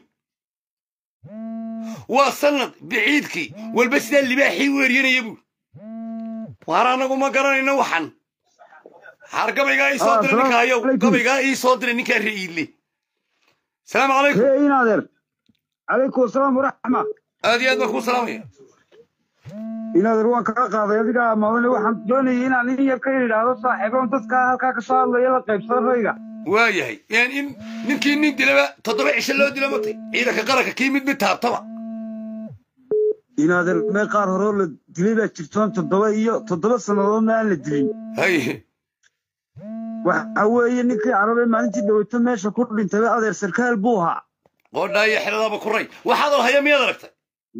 waa sanad biciidkii walba sidaa libaaxii u eryanaya buu waar anagu ma garanayno waxan har gabaygaa ii soo Ah, diray ninka salaamu hayow calaykum. gabaygaa ii soo diray ninkaa re'iidle salaamu calaykum hee inaadeer calaykum asalaam waraxma aad iyo aad baan kuu salaamaya inaadeer waan kaa qaaday adiga maadane waxaan doonayay inaan in yar ka idhaahdo saaxiiboon dadka halkaa ka soo hadlaya la qaybsada rayga waa yahay yani in ninkii nin dilaba toddoba cisho loo dilo matay ciidanka qaranka kii mid mid taabtaba inaadeer meel qaar hore oo la dilay baa jirtoon toddoba iyo toddoba sannadoodna aan la dilin haye waxa weeye ninkii carabee maalintii dhaweyto meesha ku dhintay adeer sarkaal buu ahaa qoodhaa iyo xeladaaba ku ray waxaad oo haya miyaad aragtay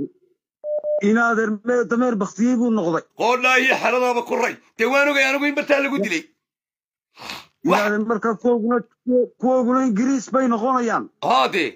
inaadeer mee dameer baktiyey buu noqday qoodhaa iyo xeladaaba ku ray dee waan ogay anigu in bartaa lagu dilay inaadeer marka kuwaguna kuwaguna ingiriis bay noqonayaan haa dee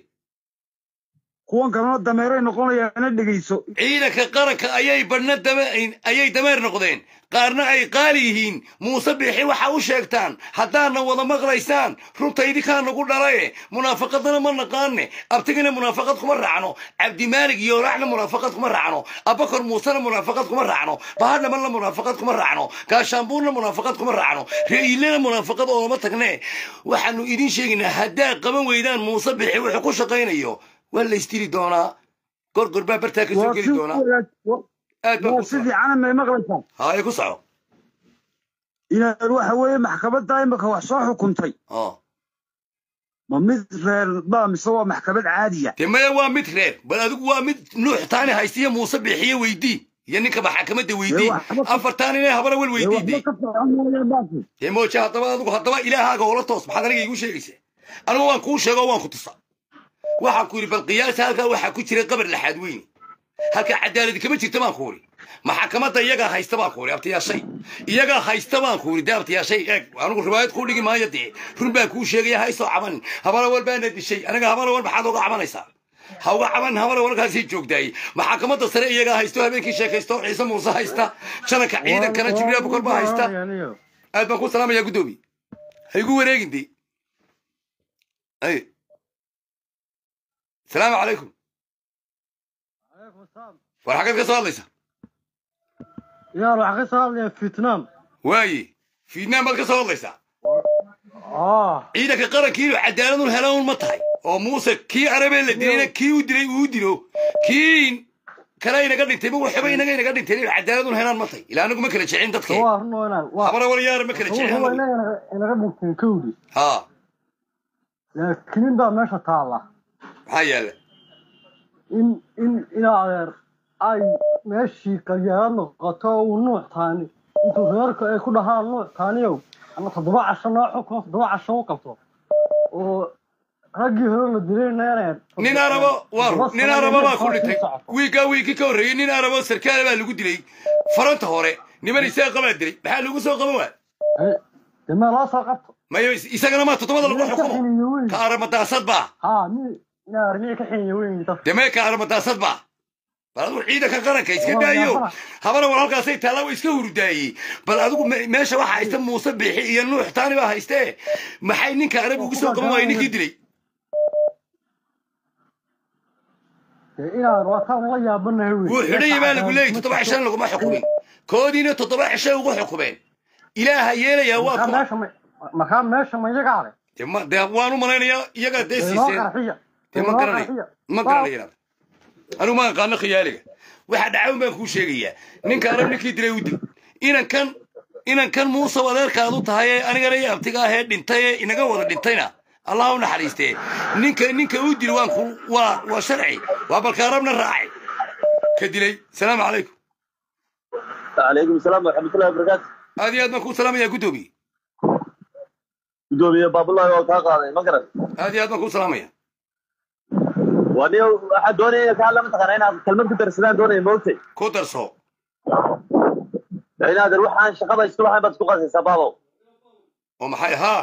kuwan kalena dameeray noqonayaana dhegayso ciidanka qaranka ayay badhna dame ayay dameer noqdeen qaarna ay qaali yihiin muuse biixi waxa u sheegtaan haddaadna wada maqlaysaan runta idinkaa nagu dhalaye munaafaqadana ma naqaane abtigina munaafaqad kuma raacno cabdimaalig iyo raacna munaafaqad kuma raacno abakar muusena munaafaqad kuma raacno bahadhamanna munaafaqad kuma raacno gaashaambuurna munaafaqad kuma raacno re'iilena munaafaqad oolama tagne waxaanu idin sheegaynaa haddaad qaban weydaan muuse biixi wuxuu ku shaqaynayo waa la istiri doonaa gorgor baa bartaa ka soo waa geli si doonaa aad baa waa ku si fiican may maqlaysaa haye ku soco inaadeer waxa weeye maxkamadda imika wax soo xukuntay oo ma mid reer baa mise waa maxkamad caadiya dee maya waa mid reer bal adigu waa mid nuux taani haystiya muuse biixiye weydii iyo ninka maxakamadda weydii afartaan inay habara wel weydii dee dee mooje haddaba adigu haddaba ilaahaaga oola toos maxaad aniga iigu sheegaysaa anigu waan kuu sheego waan ku tusa waxaan ku yidhi bal qiyaasa halkaa waxaa ku jira qabar laxaad weyne halkaa cadaaladi kama jirta baan ku uri maxakamadda iyagaa haysta baan ku uri abtiyaashay iyagaa haysta baan ku uri dee abtiyaashay eeg anigu riwaayad kuu dhigi maayo dee run baan kuu sheegaya haysoo cabanin habara wal baana dishay aniga habara wal maxaad oga cabanaysaa ha uga caban habara walkaasii joogtaay maxakamadda sare iyagaa haysto habeenkii sheekaysto ciise muuse haysta jananka ciidankana jibriil abukar baa haysta aad baan ku salaamayaa guddoomi ha igu wareegin dee ay salaamu calaykum war xaggeed ka soo hadlaysa yaar waxaa ka soo hadlaya vietnam waaye fiidnaan baad ka soo hadlaysaa ah ciidanka qarankii inuu cadaaladun helaan ma tahay oo muuse kii carabee la dilayna kii u dilay uu dilo kii kale inaga dhintay ma waxba inaga inaga dhintay inuu cadaaladun helaan ma tahay ilaa anigu ma kala jecin dadkee waa run oo inaan waa habara walyaara ma kala jecin waa anagu. inaga inaga dhintay kowdi ha laakiin baa meesha taalla maxaa yaala in in in adeer ay meeshii qalyaarad noqoto oo uu nuuc taani intuu reerka ay ku dhahaan nuuc taaniyow ama toddoba casho noo xukumo toddoba casho u qabto oo raggii hore la dilay neereen nin arabo waa nin arabo baa ku dhintay wiigaa wiigii ka horreeyey nin arabo sarkaale baa lagu dilay faranta hore niman isaaqa baa dilay maxaa lagu soo qaban waa dee meel loo soo qabto mayo is- isagana maa toddobada lagu xukumo xiniyo weyn ka aramadaasad baa haa mi armiya ka xiniyo weyn dadka dee mee ka aramadaasad baa bal adigu ciidanka qaranka iska Waa daayo yaabana. habana war halkaasay taallaa waa iska hurdaayey bal adigu me- meesha waxaa haysta muuse biixi iyo nuux taani baa haystee maxay ninka arabi ugu soo qaban waayey ninkii dilay dee inaan waataan la yaabanahay wey wuu xidhaya baa lagu leeyay toddoba cishan laguma xukumin koodiina toddoba cishay ugu xukumeen ilaaha yeelayaa waa markaa kuma meesha ma markaa meesha ma iyagaa leh dee ma- dee waan u malaynayaa iyagaa dee Dee noo siiseen qarxiya dee ma noo garanay qarxiya. ma garanayaan anigu ma aqaano khiyaaliga waxa dhacawn baan kuu sheegayaa ninka arab ninkii dilay u dil inankan inankan muuse adeerkaadu tahay ee anigana iyo abtiga ahee dhintay ee inaga wada dhintayna allah u naxariistee ninka ninka u dil waan ku waa waa sharci waa balka arabna raacay ka dilay salaamu calaykum calaykum asalaam waraxmatullahi wabarakaatu aad iyo aad baan kuu salaamayaa guddoomiye gudoomiye baabulahi waa kaa qaaday ma garan aad iyo aad baan kuu salaamaya waa nin waxaa doonaya inay ka hadla mataqaana inaad kelmad ku darsadaan doonaya moogtay ku darso inaadan waxaan shaqada isku lahayn baad isku qasaysaa baabo oo maxay haa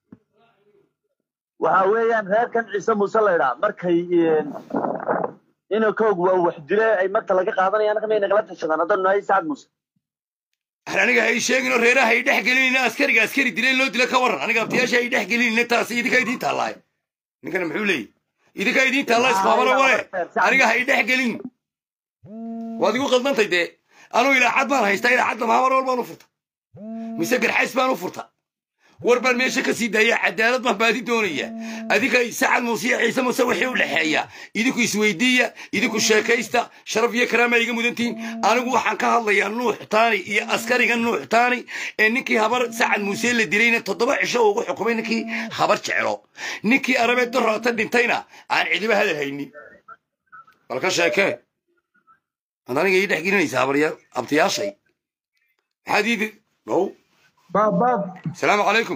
waxa weeyaan reerkan ciise muuse la idhaa markay inankoog waa wax dile ay marka laga qaadanayaan anaka may nagala tashadaan haddanu nahay sacad muuse aniga hay sheegin oo reeraha ay dhex gelinayna askariga askari dileen loo dila ka waran aniga abtiyaasha ay dhex gelinayna taasi idinka idiin taallaaye ninkana muxuu leeyahy idinka idiin taallaa isqabana wale aniga hay dhex gelin waad igu qaldantay dee anuu ilaacad baan haystaa ilaacadda mahamar wal baan u furta mise garxays baan u furta war baan meesha ka sii daaya cadaalad baan baadi doonaya adinka sacad muuse iyo ciise muuse wixii u dhexeeya idinku isweydiiya idinku sheekaysta sharaf iyo karaama iga mudantihin anigu waxaan ka hadlayaa nuux taani iyo askariga nuux taani ee ninkii habar sacad muuse la dilayna toddoba cisho ugu xukumay ninkii habar jeclo ninkii arabeed doroota dhintayna aan cidiba hadal haynin bal ka sheekee ad aniga ii dhex gelinaysa habarya abtiyaashay maxaad ii ow baab baab salaamu calaykum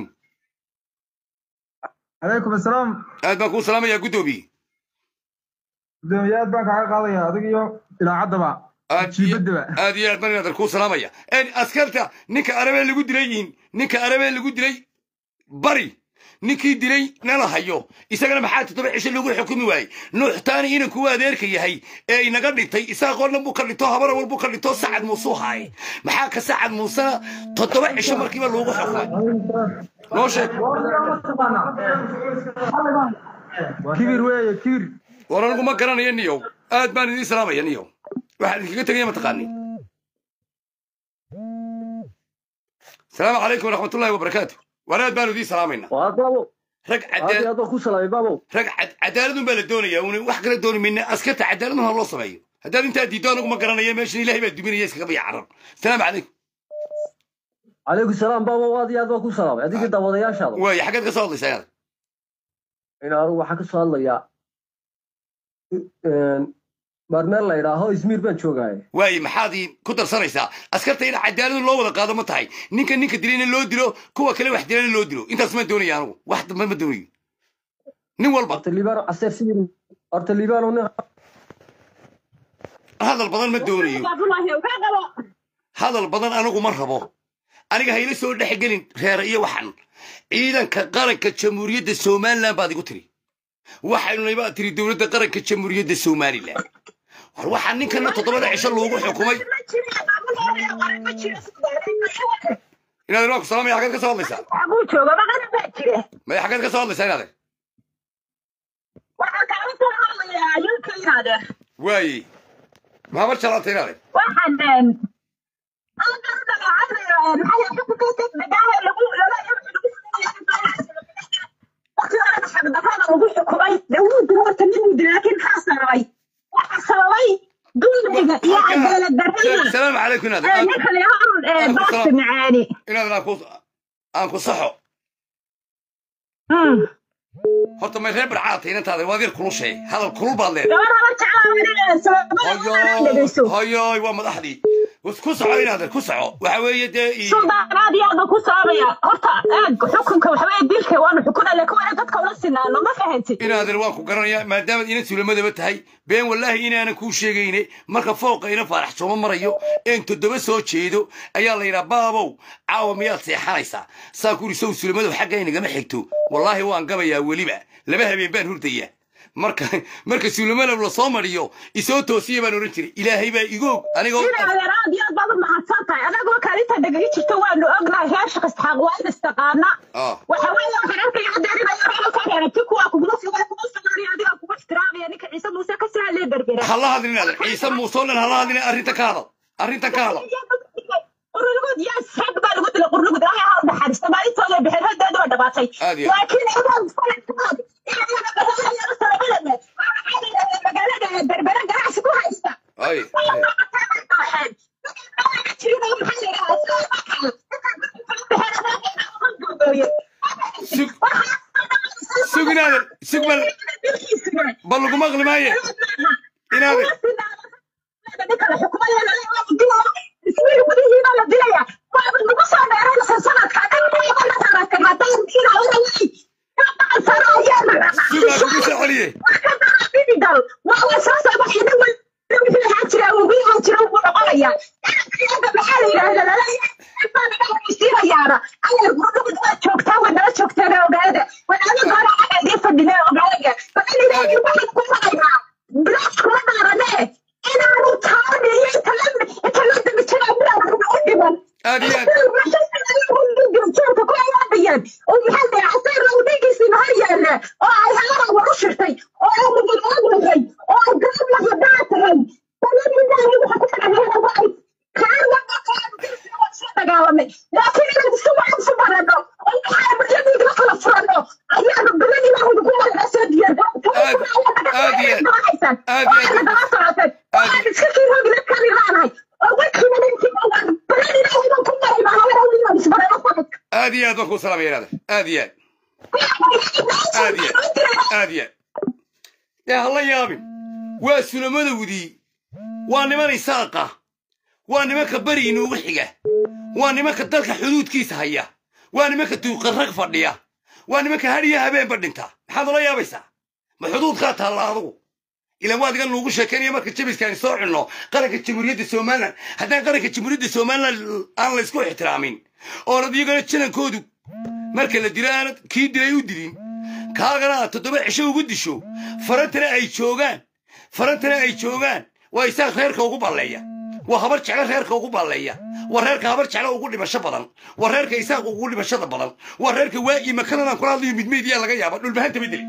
calaykum asalaam aad baan kuu salaamayaa guddoomiye gudoomiye aad baan kaaga qaadaya adig iyo ilaacaddaba jiibadaba aad iyo aad baan inaadan kuu salaamaya En askarta ninka arabee lagu dilay yiin ninka arabee lagu dilay bari ninkii dilay nala hayo isagana maxaa toddoba cisho lagu xukumi waayey nuuxtaani inanku u adeerka yahay ee inaga dhintay isaaqoo dhan buu ka dhinto habara wal buu ka dhinto sacad muuse u haaye maxaa ka sacad muusena toddoba cisho markiiba loogu xukumay noo sheeg kibir weeye kibir war anigu ma garanayo niyow aad baan idiin salaamaya niyow waxaan idinkaga tegaya mataqaani salaamu calaykum waraxmatullahi wabarakaatu war aad baanu idiin salaamaynaa rag rag cadaaladun baa la doonayaa un wax kala dooni mayna askarta cadaaladun ha loo sameeyo haddaad intaa diiddo anigu ma garanaya meeshan ilaahay baa duminaya iskaga biya carar salaamu calaykum calaykum salaam baaba aad iyo aad baan ku salaamay adigii daawadayaashaada waay xaggeed ka soo hadlaysaa inaad in anigu waxaan ka soo hadlayaa baarmeel la idhaaho izmiir baan joogaaye waaye maxaad ii ku darsanaysaa askarta in cadaaladu loo wada qaado ma tahay ninka ninka dilayna loo dilo kuwa kale wax dilayna loo dilo intaas ma doonaya anigu wax dambe ma doonayo nin walba horta liibaan caseer sidii horta liibaan nin hadal badan ma doonayo hadal badan anigu ma rabo aniga hayla soo dhexgelin reera iyo waxan ciidanka qaranka jamhuuriyadda somalilan baad igu tiri waxaynuna baa tiri dowladda qaranka jamhuuriyadda somalilan war waxaa ninkana toddobada cisho loogu xukumay inaad waa ku salaamaya xaggeed ka soo hadlaysaa maya xaggeed ka soo hadlaysaa inaade waaye mahamar jalaanta inaade salaamu calaykum inaad inaad aan ku saxo horta may reer barcaatay inantaada waad yar kulushay hadal kulul baad leedahay hoyoy waa madaxdii ku soco inaadan ku soco waxa weeye dee i- suldaan aad iyo aad baan ku saabaya horta eeg xukunka waxaweye dilka waanu xukuna laakiin waa in dadka ula sinaano ma fahantid inaadan waan ku garanayaa maadaamaad ina sulamadaba tahay been wallaahi inaanan kuu sheegayne marka fooqa ina faarax sooma marayo een toddoba soo jeedo ayaa la yidhaa baabow caawa miyaad seexanaysaa saa kuri sow sulamadab xagga inagama xigto wallaahi waan gabayaa weliba laba habeen baan hurdayaa marka marka sulamadab lasoo mariyo isoo toosiya baan odhan jiray ilaahay baa igoog anigoo sida adeer aad iyo aad baad u mahadsan tahay adagoo kaalinta dhegagi jirta waanu ognahay reer shaqisxaaq waa in istaqaana Ah. waxa weeye waxaan arkaya adeerinayo reerkaan aragti kuwaa kugula sugan kugu sugaanaya adiga kugu ixtiraamaya ninka ciise muuse ka sahlee berbera hala hadlin inaadan ciise muuse oo dhan hala hadlin arrinta ka hadal arrinta ka hadal qurnugud yaa sag baa lagu dilay qurnugud ilaahay ha u naxariista maalintooda bixin haddeedu waa dhabaatay Aad iyo aad. laakiin iyagoon sanadkood iyagana bahalayaal salabalame magaalada berbera ganacsi ku haysta ay sug sug inaadan sug bal bal lagu maqli maaye inaadan sugaa kugu soo celiye aad iyo aad aad iyo aad aad iyo aad aad iyo aad baan kuu salaamaya inaadan aad iyo aad aad iyo aad aad iyo aad dee hala yaabin waa sulamadowdii waa niman isaaqa waa nimanka beri inuugu xiga waa nimanka dalka xuduudkiisa haya waa nimanka duuqarrag fadhiya waa nimanka hadhiya habeenba dhinta maxaad ula yaabaysaa ma xuduudkaa taalla adugu ilan waad iga nuugu sheekanaya marka jabiskaani soo cunno qaranka jamhuuriyadda somalilan haddaan qaranka jamhuuriyadda somalilan aan la isku ixtiraamin oonad iyagana janankoodu marka la dilo aanad kii dilay u dilin kaagana aad toddoba cisho ugu disho farantana ay joogaan farantana ay joogaan waa isaaq reerka ugu balleeya waa habar jeclo reerka ugu balleeya waa reerka habar jeclo ugu dhimasho badan waa reerka isaaq ugu dhimashada badan waa reerka waagii makalanaan kula hadlayo midmeydyaa laga yaaba dhulbahanta bedeli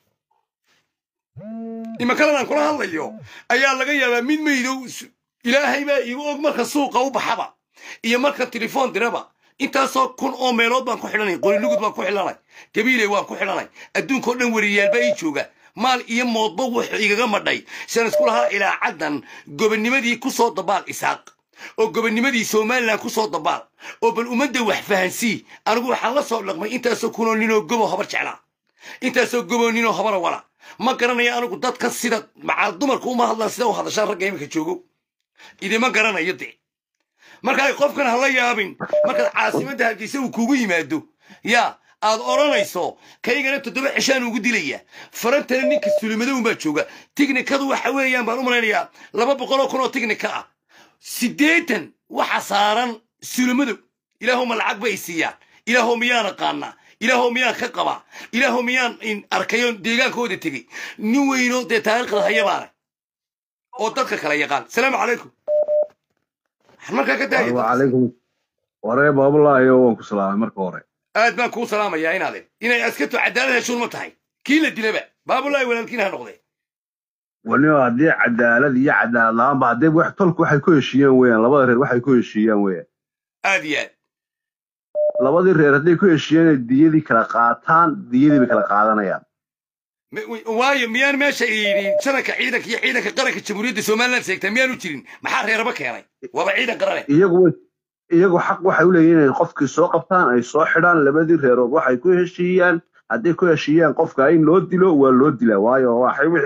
imakalanaan kula hadlayo ayaa laga yaabaa mid meydow s- ilaahay baa igu og marka suuqa u baxaba iyo marka telefoon diraba intaasoo kun oo meelood baan ku xidhanay qorilugud baan ku xidhanay gabiiley waan ku xidhanay adduunkao dhan weriyaalbaa ii jooga maal iyo moodba wuxuu igaga madhay siaan isku lahaa ilaa caddan gobonnimadii ku soo dabaal isaaq oo gobonnimadii somalilan ku soo dabaal oo bal ummadda wax fahansii anigu waxaan la soo dhaqmay intaasoo kunoo ninoo gobo habar jeclaa intaasoo gobo ninoo habara wala ma garanaya anigu dadka sida macaal dumarku uma hadlaan sida u hadashaan ragga iminka joogo idima garanayo dee marka ay qofkan hala yaabin markaad caasimadda hargeysa uu kugu yimaado yaa aad odhanayso kaygana toddoba cishaan ugu dilaya farantana ninka sulimadown baa jooga tignikadu waxa weeyaan baan u malaynayaa laba boqoloo kun oo tignika ah siddeetan waxa saaran sulimadow ilaahuma lacag bay siiyaan ilaahow miyaan aqaanaa ilaahow miyaan ka qabaa ilaahow miyaan in arkayo deegaankooda tegey nin weyno dee taariikhda haya baana oo dadka kala yaqaan salaamu calaykum waxaan markaa ka daaya wacalaykum waree baabulaayo waan ku salaamay marka hore aad baan kuu salaamayaa inaade inay askartu cadaalad heshuun ma tahay kii la dilaba baabulaahi walaalkiin ha noqdee waniba haddii cadaalad iyo cadaalad la-aanba haddii wax tolku waxay ku heshiiyeen weeyaan labada reer waxay ku heshiiyaan weeyaan aad iyo aad labadii reer hadday ku heshiiyeen inay diyadii kala qaataan diyadii bay kala qaadanayaan M- waayo miyaan meesha yidhi sanadka ciidanka iyo ciidanka qaranka jamhuuriyadda somaliland seegtaa miyaanu jirin maxaa reeraba keenay waaba ciidan qarane iyagu way iyagu xaq waxay u leeyihiin inay qofkii soo qabtaan ay soo xidhaan labadii reerood waxay ku heshiiyaan hadday ku heshiiyaan qofka in loo dilo waa loo dilaa waayo waxay wixii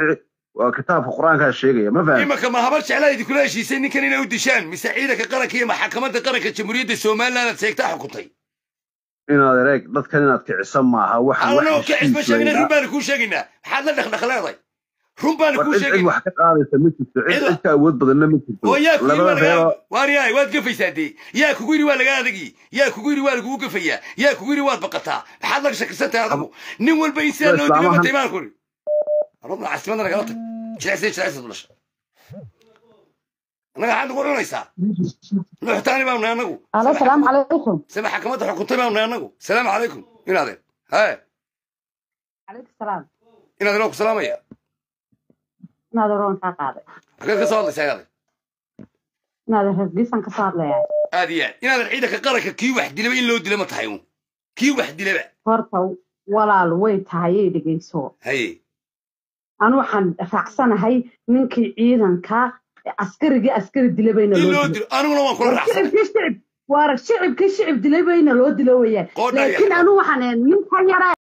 waa kitaabka qur-aankaa sheegaya ma faham imaka ma habar jeclaa idinkula heshiisay ninkan inay u dishaan mise ciidanka qaranka iyo maxakamadda qaranka jamhuuriyadda somaliland aad sheegtaa xukuntay inaad ereeg dadkan inaad kicisan maaha waxaan wax anoo kacis ma heshiis sheegna run weynaa baanu kuu sheegaynaa maxaad la dhaqdhaqleeday run baanu war kuu cid cid sheegaynaa wax ka qaadaysa ma jirto cid cid ka awood badanna ma jirto oo yaa kugu yidhi waa labada reeroo lagaa waaryahay waad gafaysaa dee yaa kugu yidhi waa lagaa adagii yaa kugu yidhi waa lagugu gafayaa yaa kugu yidhi waad baqataa maxaad laga shakisan tahay adigu nin walba in sidaa loo dilo islaamahan matay baan ku yidhi arabna caasimadda nagala tag jilecsiya jilecsiya dhulasha annaga waxaad nagu cunaysaa nuuxtaani baanu nahay annagu alo salaamu calaykum se maxakamadda xukuntay baanu nahay annagu salaamu calaykum inaadeen haye calaykum salaam inaadeen waa ku salaamaya inaad oran kaa qaaday xageed ka soo hadlaysaa inaadeen inaad rargiisan kasoo hadlayaa aad iyo aad inaadan ciidanka qaranka kii wax dilaba in loo dila ma tahay uun kii wax dilaba horta walaal way tahay ay dhegeyso haye anu waxaan raacsanahay ninkii ciidanka askarigii askari dilabayna in loo loo dilo dilo aniguna waan kula war raacsanay shicibkii shicib waar shicibkii shicib dilabayna loo dilo weeyaan qoodhaa laakiin yaxya anu waxaan ninka yara